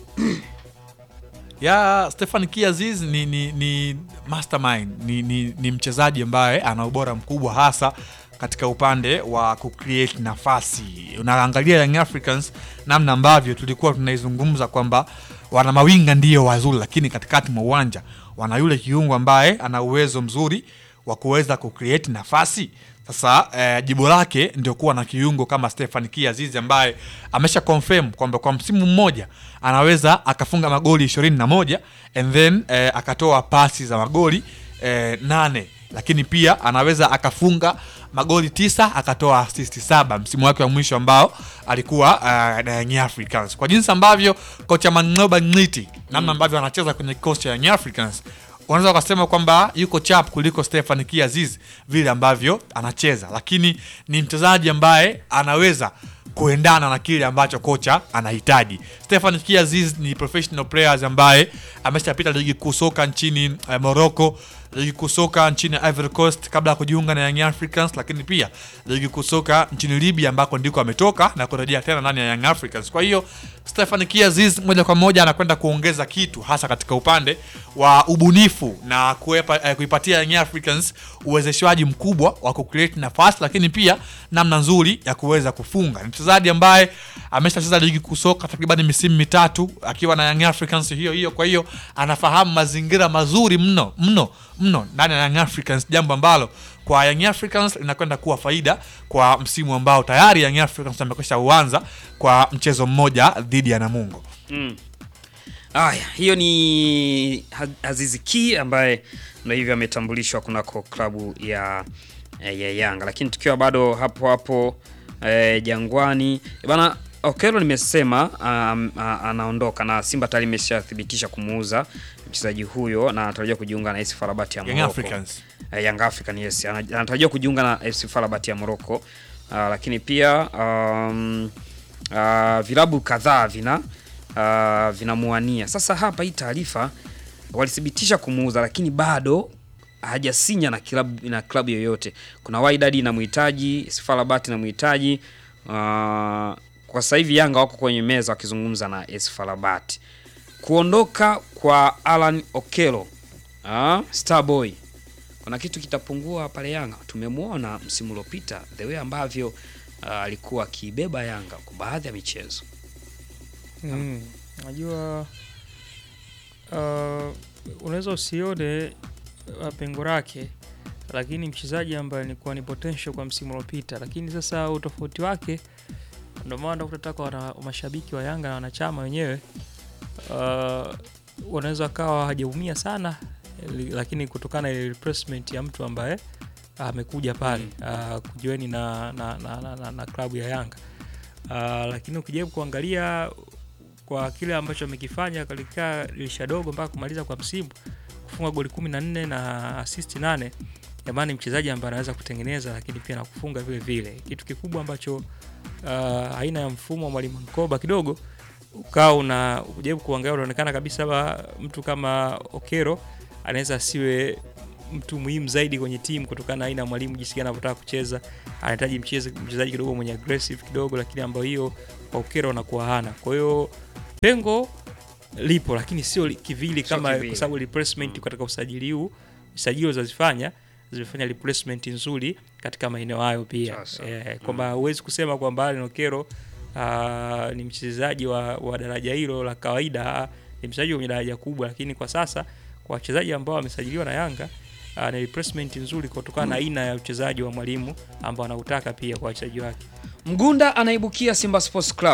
ya Stefan Kiaziz ni, ni, ni mastermind ni, ni, ni mchezaji ambaye ana ubora mkubwa hasa katika upande wa kucreate nafasi. Unaangalia Young Africans namna ambavyo tulikuwa tunaizungumza kwamba wana mawinga ndiyo wazuri, lakini katikati mwa uwanja wana yule kiungo ambaye ana uwezo mzuri wa kuweza kucreate nafasi. Sasa eh, jibu lake ndio kuwa na kiungo kama Stefan Kiazizi ambaye amesha confirm kwamba kwa msimu mmoja anaweza akafunga magoli ishirini na moja and then eh, akatoa pasi za magoli eh, nane lakini pia anaweza akafunga magoli tisa akatoa assist saba msimu wake wa mwisho ambao alikuwa uh, na Young Africans. Kwa jinsi ambavyo kocha Manoba Ngiti namna ambavyo anacheza kwenye kikosi cha Young Africans unaweza ukasema kwamba yuko chap kuliko Stefan Kiaziz vile ambavyo anacheza, lakini ni mchezaji ambaye anaweza kuendana na kile ambacho kocha anahitaji. Stefan Kiaziz ni professional players ambaye ameshapita ligi kuu soka nchini eh, Morocco, ligi kuu soka nchini Ivory Coast kabla ya kujiunga na Young Africans, lakini pia ligi kuu soka nchini Libya ambako ndiko ametoka na kurejea tena ndani ya Young Africans. Kwa hiyo Stefan Kiaziz moja kwa moja anakwenda kuongeza kitu hasa katika upande wa ubunifu na kuepa, eh, kuipatia Young Africans uwezeshwaji mkubwa wa kucreate nafasi, lakini pia namna nzuri ya kuweza kufunga. Ni mchezaji ambaye ameshacheza ligi kuu soka takriban misimu mitatu akiwa na Young Africans hiyo hiyo, kwa hiyo anafahamu mazingira mazuri mno mno mno ndani ya Young Africans, jambo ambalo kwa Young Africans linakwenda kuwa faida kwa msimu ambao tayari Young Africans amekwisha uanza kwa mchezo mmoja dhidi ya Namungo. Mm. Aya, hiyo ni Ha- Aziz Ki ambaye ndio hivyo ametambulishwa kunako klabu ya, ya Yanga, lakini tukiwa bado hapo hapo eh, Jangwani Eh, bana Okello nimesema um, a- anaondoka na Simba tayari imeshathibitisha kumuuza mchezaji huyo na anatarajia kujiunga na AS FAR Rabat ya Young Morocco. Africans. Eh, Young African yes, Ana- anatarajiwa kujiunga na AS FAR Rabat ya Morocco. Uh, lakini pia um, uh, vilabu kadhaa vina uh, vinamuania. Sasa hapa hii taarifa walithibitisha kumuuza, lakini bado hajasinya na klabu na klabu yoyote. Kuna Wydad inamhitaji, AS FAR Rabat inamhitaji. Uh, kwa sasa hivi Yanga wako kwenye meza wakizungumza na AS FAR Rabat. Kuondoka kwa Alan Okello ah, Starboy kuna kitu kitapungua pale Yanga. Tumemwona msimu uliopita the way ambavyo ah, alikuwa akibeba Yanga kwa baadhi ya michezo. Mm, najua uh, unaweza usione uh, pengo lake, lakini mchezaji ambaye alikuwa ni potential kwa msimu uliopita, lakini sasa utofauti wake ndio maana utataka wana mashabiki wa Yanga na wanachama wenyewe uh, wanaweza kawa hajaumia sana li- lakini kutokana na ile replacement ya mtu ambaye amekuja pale uh, kujiweni na, na, na, na, na, na klabu ya Yanga lakini ukijaribu kuangalia kwa kile ambacho amekifanya katika dirisha dogo mpaka kumaliza kwa msimu kufunga goli 14 na assist 8 jamani, mchezaji ambaye anaweza kutengeneza lakini pia na kufunga vile vile. Kitu kikubwa ambacho uh, aina ya mfumo wa mwalimu Mkoba kidogo ukawa una ujaribu kuangalia, unaonekana kabisa ba, mtu kama Okero anaweza asiwe mtu muhimu zaidi kwenye timu kutokana na aina ya mwalimu jinsi gani anavyotaka kucheza. Anahitaji mcheze mchezaji kidogo mwenye aggressive kidogo, lakini ambayo hiyo kwa Okero anakuwa hana. Kwa hiyo pengo lipo, lakini sio li- kivili Sio kama kivili. kwa sababu replacement katika usajili huu usajili walizozifanya zimefanya replacement nzuri katika maeneo hayo pia Sasa. eh, kwamba huwezi kusema kwamba Allen Okero ah, ni mchezaji wa, wa daraja hilo la kawaida ah, ni mchezaji wenye daraja kubwa, lakini kwa sasa kwa wachezaji ambao wamesajiliwa na Yanga ah, ni replacement nzuri kutokana na aina ya uchezaji wa mwalimu ambao anautaka pia kwa wachezaji wake. Mgunda anaibukia Simba Sports Club.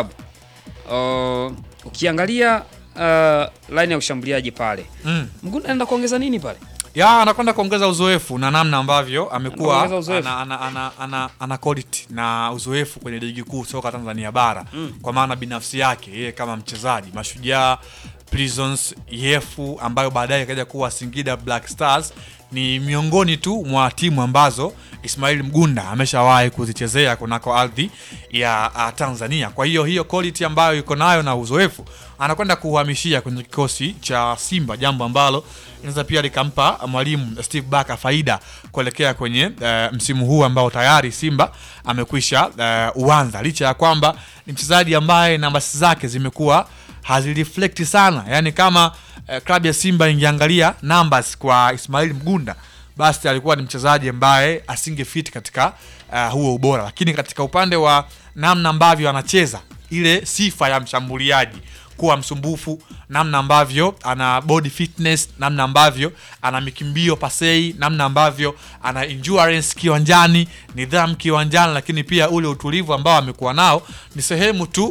Uh, ukiangalia uh, line ya ushambuliaji pale Mm. Mgunda anaenda kuongeza nini pale? ya anakwenda kuongeza uzoefu na namna ambavyo amekuwa Anaongeza uzoefu. ana, ana, ana, ana, ana quality na uzoefu kwenye ligi kuu soka Tanzania bara Mm. kwa maana binafsi yake yeye kama mchezaji Mashujaa, Prisons, Yefu ambayo baadaye ikaja kuwa Singida Black Stars ni miongoni tu mwa timu ambazo Ismail Mgunda ameshawahi kuzichezea kunako ardhi ya uh, Tanzania. Kwa hiyo hiyo quality ambayo yuko nayo na uzoefu anakwenda kuhamishia kwenye kikosi cha Simba, jambo ambalo inaweza pia likampa mwalimu Steve Barker faida kuelekea kwenye uh, msimu huu ambao tayari Simba amekwisha uh, uanza, licha ya kwamba ni mchezaji ambaye nambasi zake zimekuwa hazireflekti sana, yaani kama uh, klabu ya Simba ingeangalia numbers kwa Ismail Mgunda basi alikuwa ni mchezaji ambaye asingefiti katika uh, huo ubora, lakini katika upande wa namna ambavyo anacheza ile sifa ya mshambuliaji kuwa msumbufu, namna ambavyo ana body fitness, namna ambavyo ana mikimbio pasei, namna ambavyo ana endurance kiwanjani, nidhamu kiwanjani, lakini pia ule utulivu ambao amekuwa nao ni sehemu tu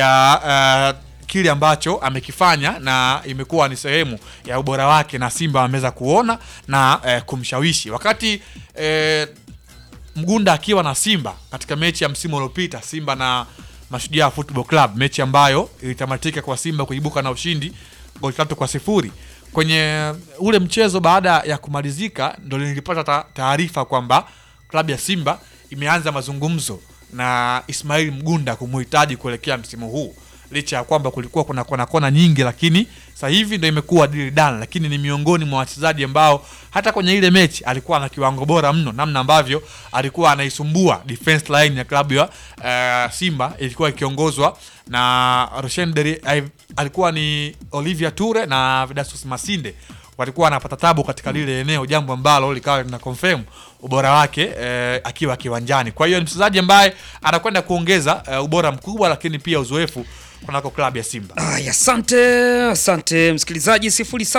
ya uh, kile ambacho amekifanya na imekuwa ni sehemu ya ubora wake na Simba wameweza kuona na eh, kumshawishi wakati eh, Mgunda akiwa na Simba katika mechi ya msimu uliopita, Simba na Mashujaa Football Club, mechi ambayo ilitamatika kwa Simba kuibuka na ushindi goli tatu kwa sifuri. Kwenye ule mchezo baada ya kumalizika, ndo nilipata ta- taarifa kwamba klabu ya Simba imeanza mazungumzo na Ismail Mgunda kumuhitaji kuelekea msimu huu licha ya kwamba kulikuwa kuna kona kona nyingi, lakini sasa hivi ndo imekuwa deal done. Lakini ni miongoni mwa wachezaji ambao hata kwenye ile mechi alikuwa na kiwango bora mno, namna ambavyo alikuwa anaisumbua defense line ya klabu ya uh, Simba ilikuwa ikiongozwa na Roshen Deri, eh, alikuwa ni Olivia Ture na Vidasus Masinde walikuwa wanapata tabu katika lile eneo, jambo ambalo likawa lina confirm ubora wake eh, akiwa kiwanjani. Kwa hiyo ni mchezaji ambaye anakwenda kuongeza eh, ubora mkubwa, lakini pia uzoefu kunako klabu ya Simba. Aya, asante asante msikilizaji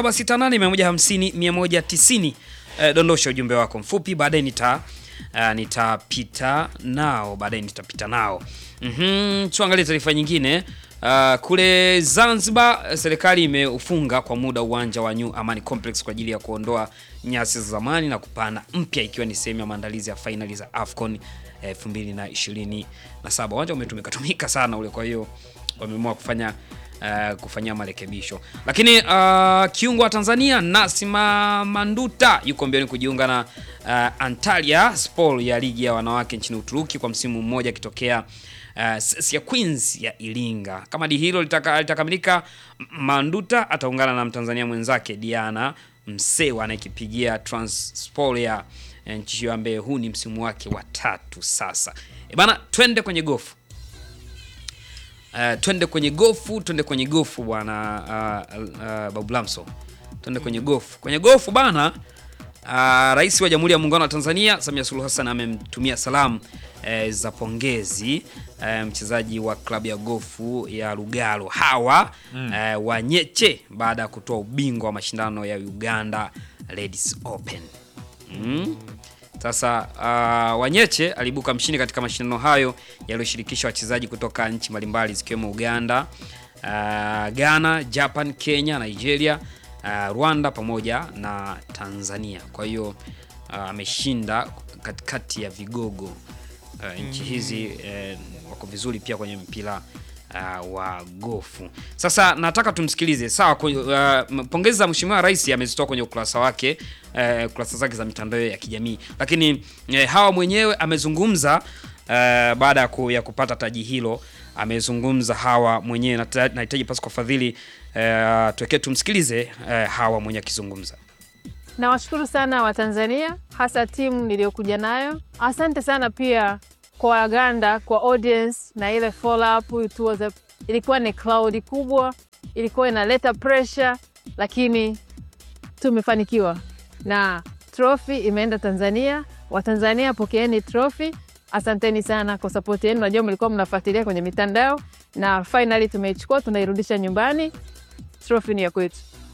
0768 150 190 eh, dondosha ujumbe wako mfupi baadaye nita uh, nitapita nao baadaye nitapita nao mm tuangalie taarifa nyingine uh, kule Zanzibar eh, serikali imeufunga kwa muda uwanja wa New Amani Complex kwa ajili ya kuondoa nyasi za zamani na kupanda mpya ikiwa ni sehemu ya maandalizi ya fainali za AFCON 2027 uwanja umetumika tumika sana ule kwa hiyo wameamua kufanya uh, kufanyia marekebisho lakini uh, kiungo wa Tanzania Nasima Manduta yuko mbioni kujiunga na uh, Antalya Spor ya ligi ya wanawake nchini Uturuki kwa msimu mmoja akitokea uh, Ssia Queens ya Iringa. Kama di hilo litaka- litakamilika, M- Manduta ataungana na Mtanzania mwenzake Diana Msewa anayekipigia Transpor ya eh, nchi hiyo ambaye huu ni msimu wake wa tatu sasa. E bana, twende kwenye gofu. Uh, twende kwenye gofu, twende kwenye gofu bwana uh, uh, Babu Lamso, twende kwenye gofu. Kwenye gofu bana, uh, Rais wa Jamhuri ya Muungano wa Tanzania Samia Suluhu Hassan amemtumia salamu eh, za pongezi eh, mchezaji wa klabu ya gofu ya Lugalo Hawa eh, Wanyeche baada ya kutoa ubingwa wa mashindano ya Uganda Ladies Open. Mm. Sasa uh, Wanyeche alibuka mshindi katika mashindano hayo yaliyoshirikisha wachezaji kutoka nchi mbalimbali zikiwemo Uganda, uh, Ghana, Japan, Kenya, Nigeria, uh, Rwanda pamoja na Tanzania. Kwa hiyo uh, ameshinda katikati ya vigogo uh, nchi hizi eh, wako vizuri pia kwenye mpira uh, wa gofu. Sasa nataka tumsikilize. Sawa, ku- uh, pongezi za Mheshimiwa Rais amezitoa kwenye ukurasa wake uh, kurasa zake za mitandao ya kijamii, lakini uh, Hawa mwenyewe amezungumza uh, baada ya ku, ya kupata taji hilo amezungumza Hawa mwenyewe. Nata- Nahitaji pasi kwa fadhili uh, tuwekee tumsikilize uh, Hawa mwenyewe akizungumza. Nawashukuru sana Watanzania, hasa timu niliyokuja nayo. Asante sana pia kwa Waganda, kwa audience na ile follow up. It was a, ilikuwa ni cloud kubwa, ilikuwa inaleta pressure, lakini tumefanikiwa na trophy imeenda Tanzania. Watanzania, pokeeni trophy. Asanteni sana kwa support yenu, najua mlikuwa mnafuatilia kwenye mitandao, na finally tumeichukua, tunairudisha nyumbani. Trophy ni ya kwetu.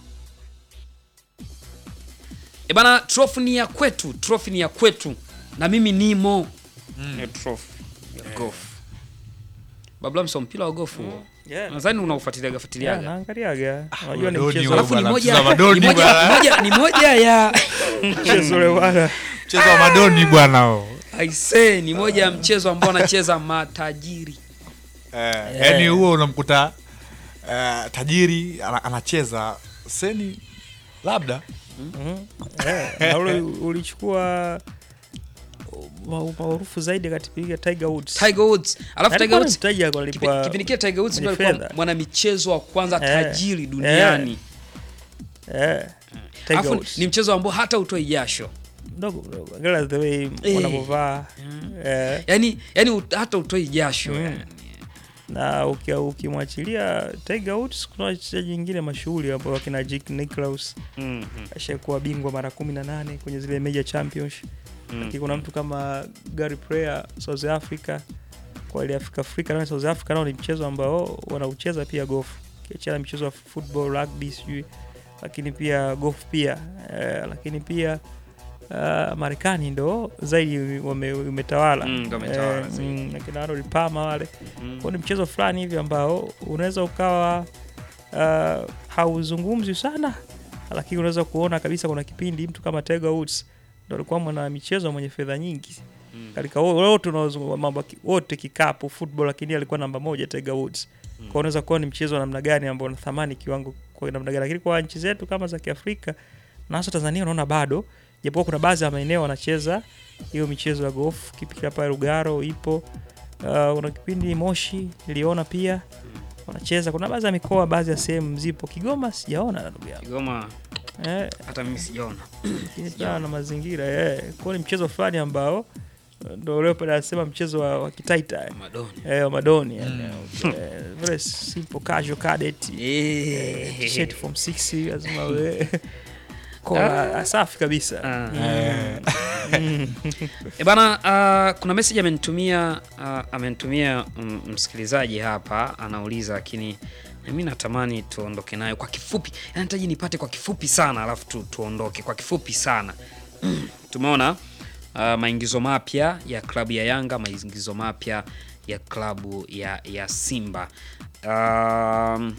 E bana, trophy ni ya kwetu, trophy ni ya kwetu na mimi nimo mm. trophy ya golf. Babla mso mpira wa golf huo. Yeah. Nadhani unaufuatilia Yeah, fuatiliaga. naangaliaga. Unajua ni Madoni mchezo wewe Alafu ni bwana, moja mchezo wa madoni ni moja, bwana. ni moja, ni moja ya mchezo ule bwana. mchezo wa madoni bwana huo. I say ni moja ya mchezo ambao anacheza matajiri. Eh, yaani huo unamkuta eh, tajiri ana- anacheza seni labda Mhm. Eh, na ule ulichukua ma- maarufu zaidi katipiga Tiger Woods. Tiger Woods. Alafu Tiger Alikuwa ni Woods mtaji kipi- alipwa kipindi kile Tiger Woods kwenye ndio alikuwa fedha. mwana michezo wa kwanza Eh, tajiri duniani. eh, Tiger Alafu Woods. ni mchezo ambao hata utoi jasho. mdogo mdogo. Angalia the way Eh. wanavyovaa. Eh, Yaani yaani ut- hata utoi jasho. Mm. yani. na uki- ukimwachilia Tiger Woods kuna wachezaji wengine mashuhuri ambao wakina Jack Nicklaus Mhm. ashakuwa bingwa mara 18 kwenye zile major championship lakini kuna mtu kama Gary Player South Africa kwa ile Afrika Afrika na South Africa nao ni mchezo ambao wanaucheza pia golf kiachana mchezo wa football rugby sijui lakini pia golf pia eh, lakini pia uh, Marekani ndo zaidi wame- umetawala Mm, ndo umetawala zaidi. mm, akina Arnold Palmer wale Mm. kwa ni mchezo fulani hivi ambao unaweza ukawa uh, hauzungumzwi sana lakini unaweza kuona kabisa kuna kipindi mtu kama Tiger Woods ndo alikuwa mwana michezo mwenye fedha nyingi Mm. katika wo- wote unaozungumza mambo ya ki- wote kikapu football lakini yeye alikuwa namba moja Tiger Woods Mm. kwa unaweza kuona ni mchezo wa namna gani ambao una thamani kiwango kwa namna gani lakini kwa nchi zetu kama za Kiafrika na hasa Tanzania unaona bado japokuwa kuna baadhi ya maeneo wanacheza hiyo michezo ya golf kipindi hapa Lugaro ipo uh, kuna kipindi Moshi niliona pia wanacheza kuna baadhi ya mikoa baadhi ya sehemu zipo Kigoma sijaona na ndugu yangu Kigoma eh, hata mimi sijaona. lakini pia na mazingira eh. Kwa ni mchezo fulani ambao uh, ndo leo pale anasema mchezo wa, wa kitaita eh. Madoni. Eh, wa madoni yani, eh, very simple casual cadet Eh. t-shirt form 6 lazima we kola safi kabisa Ah. eh, E bana, uh, kuna message amenitumia uh, amenitumia mm, msikilizaji hapa anauliza, lakini mimi natamani tuondoke nayo kwa kifupi, yani nahitaji nipate kwa kifupi sana, alafu tu, tuondoke kwa kifupi sana. Tumeona uh, maingizo mapya ya klabu ya Yanga, maingizo mapya ya klabu ya, ya Simba. Um,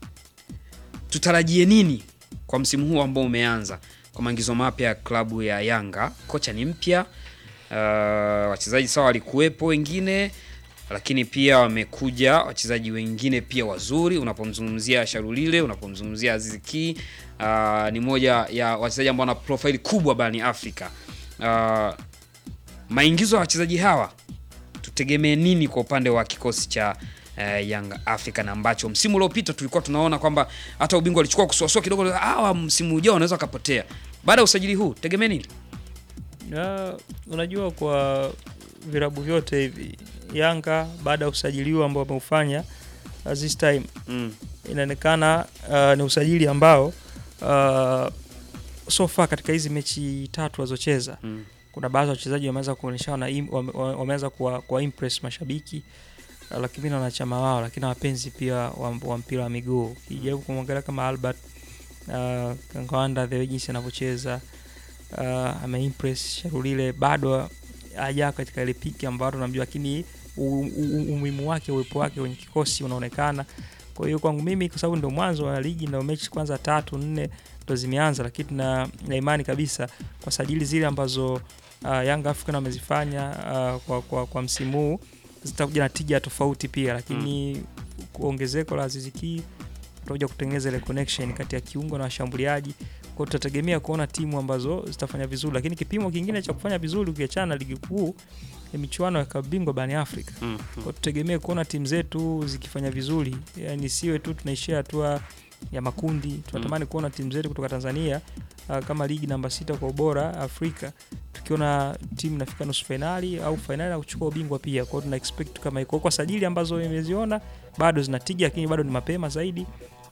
tutarajie nini kwa msimu huu ambao umeanza kwa maingizo mapya ya klabu ya Yanga? Kocha ni mpya, uh, wachezaji sawa walikuwepo wengine, lakini pia wamekuja wachezaji wengine pia wazuri. Unapomzungumzia Sharulile, unapomzungumzia Aziz Ki, uh, ni moja ya wachezaji ambao wana profile kubwa barani Afrika. Uh, maingizo ya wachezaji hawa tutegemee nini kwa upande wa kikosi cha uh, Young African ambacho msimu uliopita tulikuwa tunaona kwamba hata ubingwa alichukua kusuasua kidogo, hawa msimu ujao wanaweza wakapotea. Baada ya usajili huu tegemee nini? Na, unajua kwa virabu vyote hivi Yanga baada ya usajili huu ambao wameufanya uh, this time Mm. inaonekana uh, ni usajili ambao uh, so far katika hizi mechi tatu walizocheza Mm. kuna baadhi ya wachezaji wameanza kuonyesha na im- wame- wame- wameanza kuwa, kuwa impress mashabiki uh, lakini na wanachama wao lakini na wapenzi pia wa, wa mpira wa miguu ukijaribu kumwangalia kama Albert uh, Kangwanda the way jinsi anavyocheza uh, ameimpress Sharulile bado haja katika ile piki ambayo tunamjua lakini u- u- umuhimu wake uwepo wake kwenye kikosi unaonekana kwa hiyo kwangu mimi kwa sababu ndo mwanzo wa ligi ndo mechi kwanza tatu nne ndo zimeanza lakini tuna na imani kabisa kwa sajili zile ambazo uh, Young African wamezifanya uh, kwa, kwa, kwa msimu huu zitakuja na tija tofauti pia, lakini ongezeko la Aziz Ki tutakuja kutengeneza ile connection kati ya kiungo na washambuliaji. Kwa hiyo tutategemea kuona timu ambazo zitafanya vizuri, lakini kipimo kingine cha kufanya vizuri ukiachana na ligi kuu ni michuano ya klabu bingwa barani Afrika. Mm. Kwa hiyo tutegemee kuona timu zetu zikifanya vizuri, yani siwe tu tunaishia hatua ya makundi. Tunatamani kuona timu zetu kutoka Tanzania uh, kama ligi namba sita kwa ubora Afrika, tukiona timu inafika nusu fainali au fainali na kuchukua ubingwa pia. Kwa hiyo tuna expect kama iko kwa sajili ambazo imeziona bado zinatija, lakini bado ni mapema zaidi.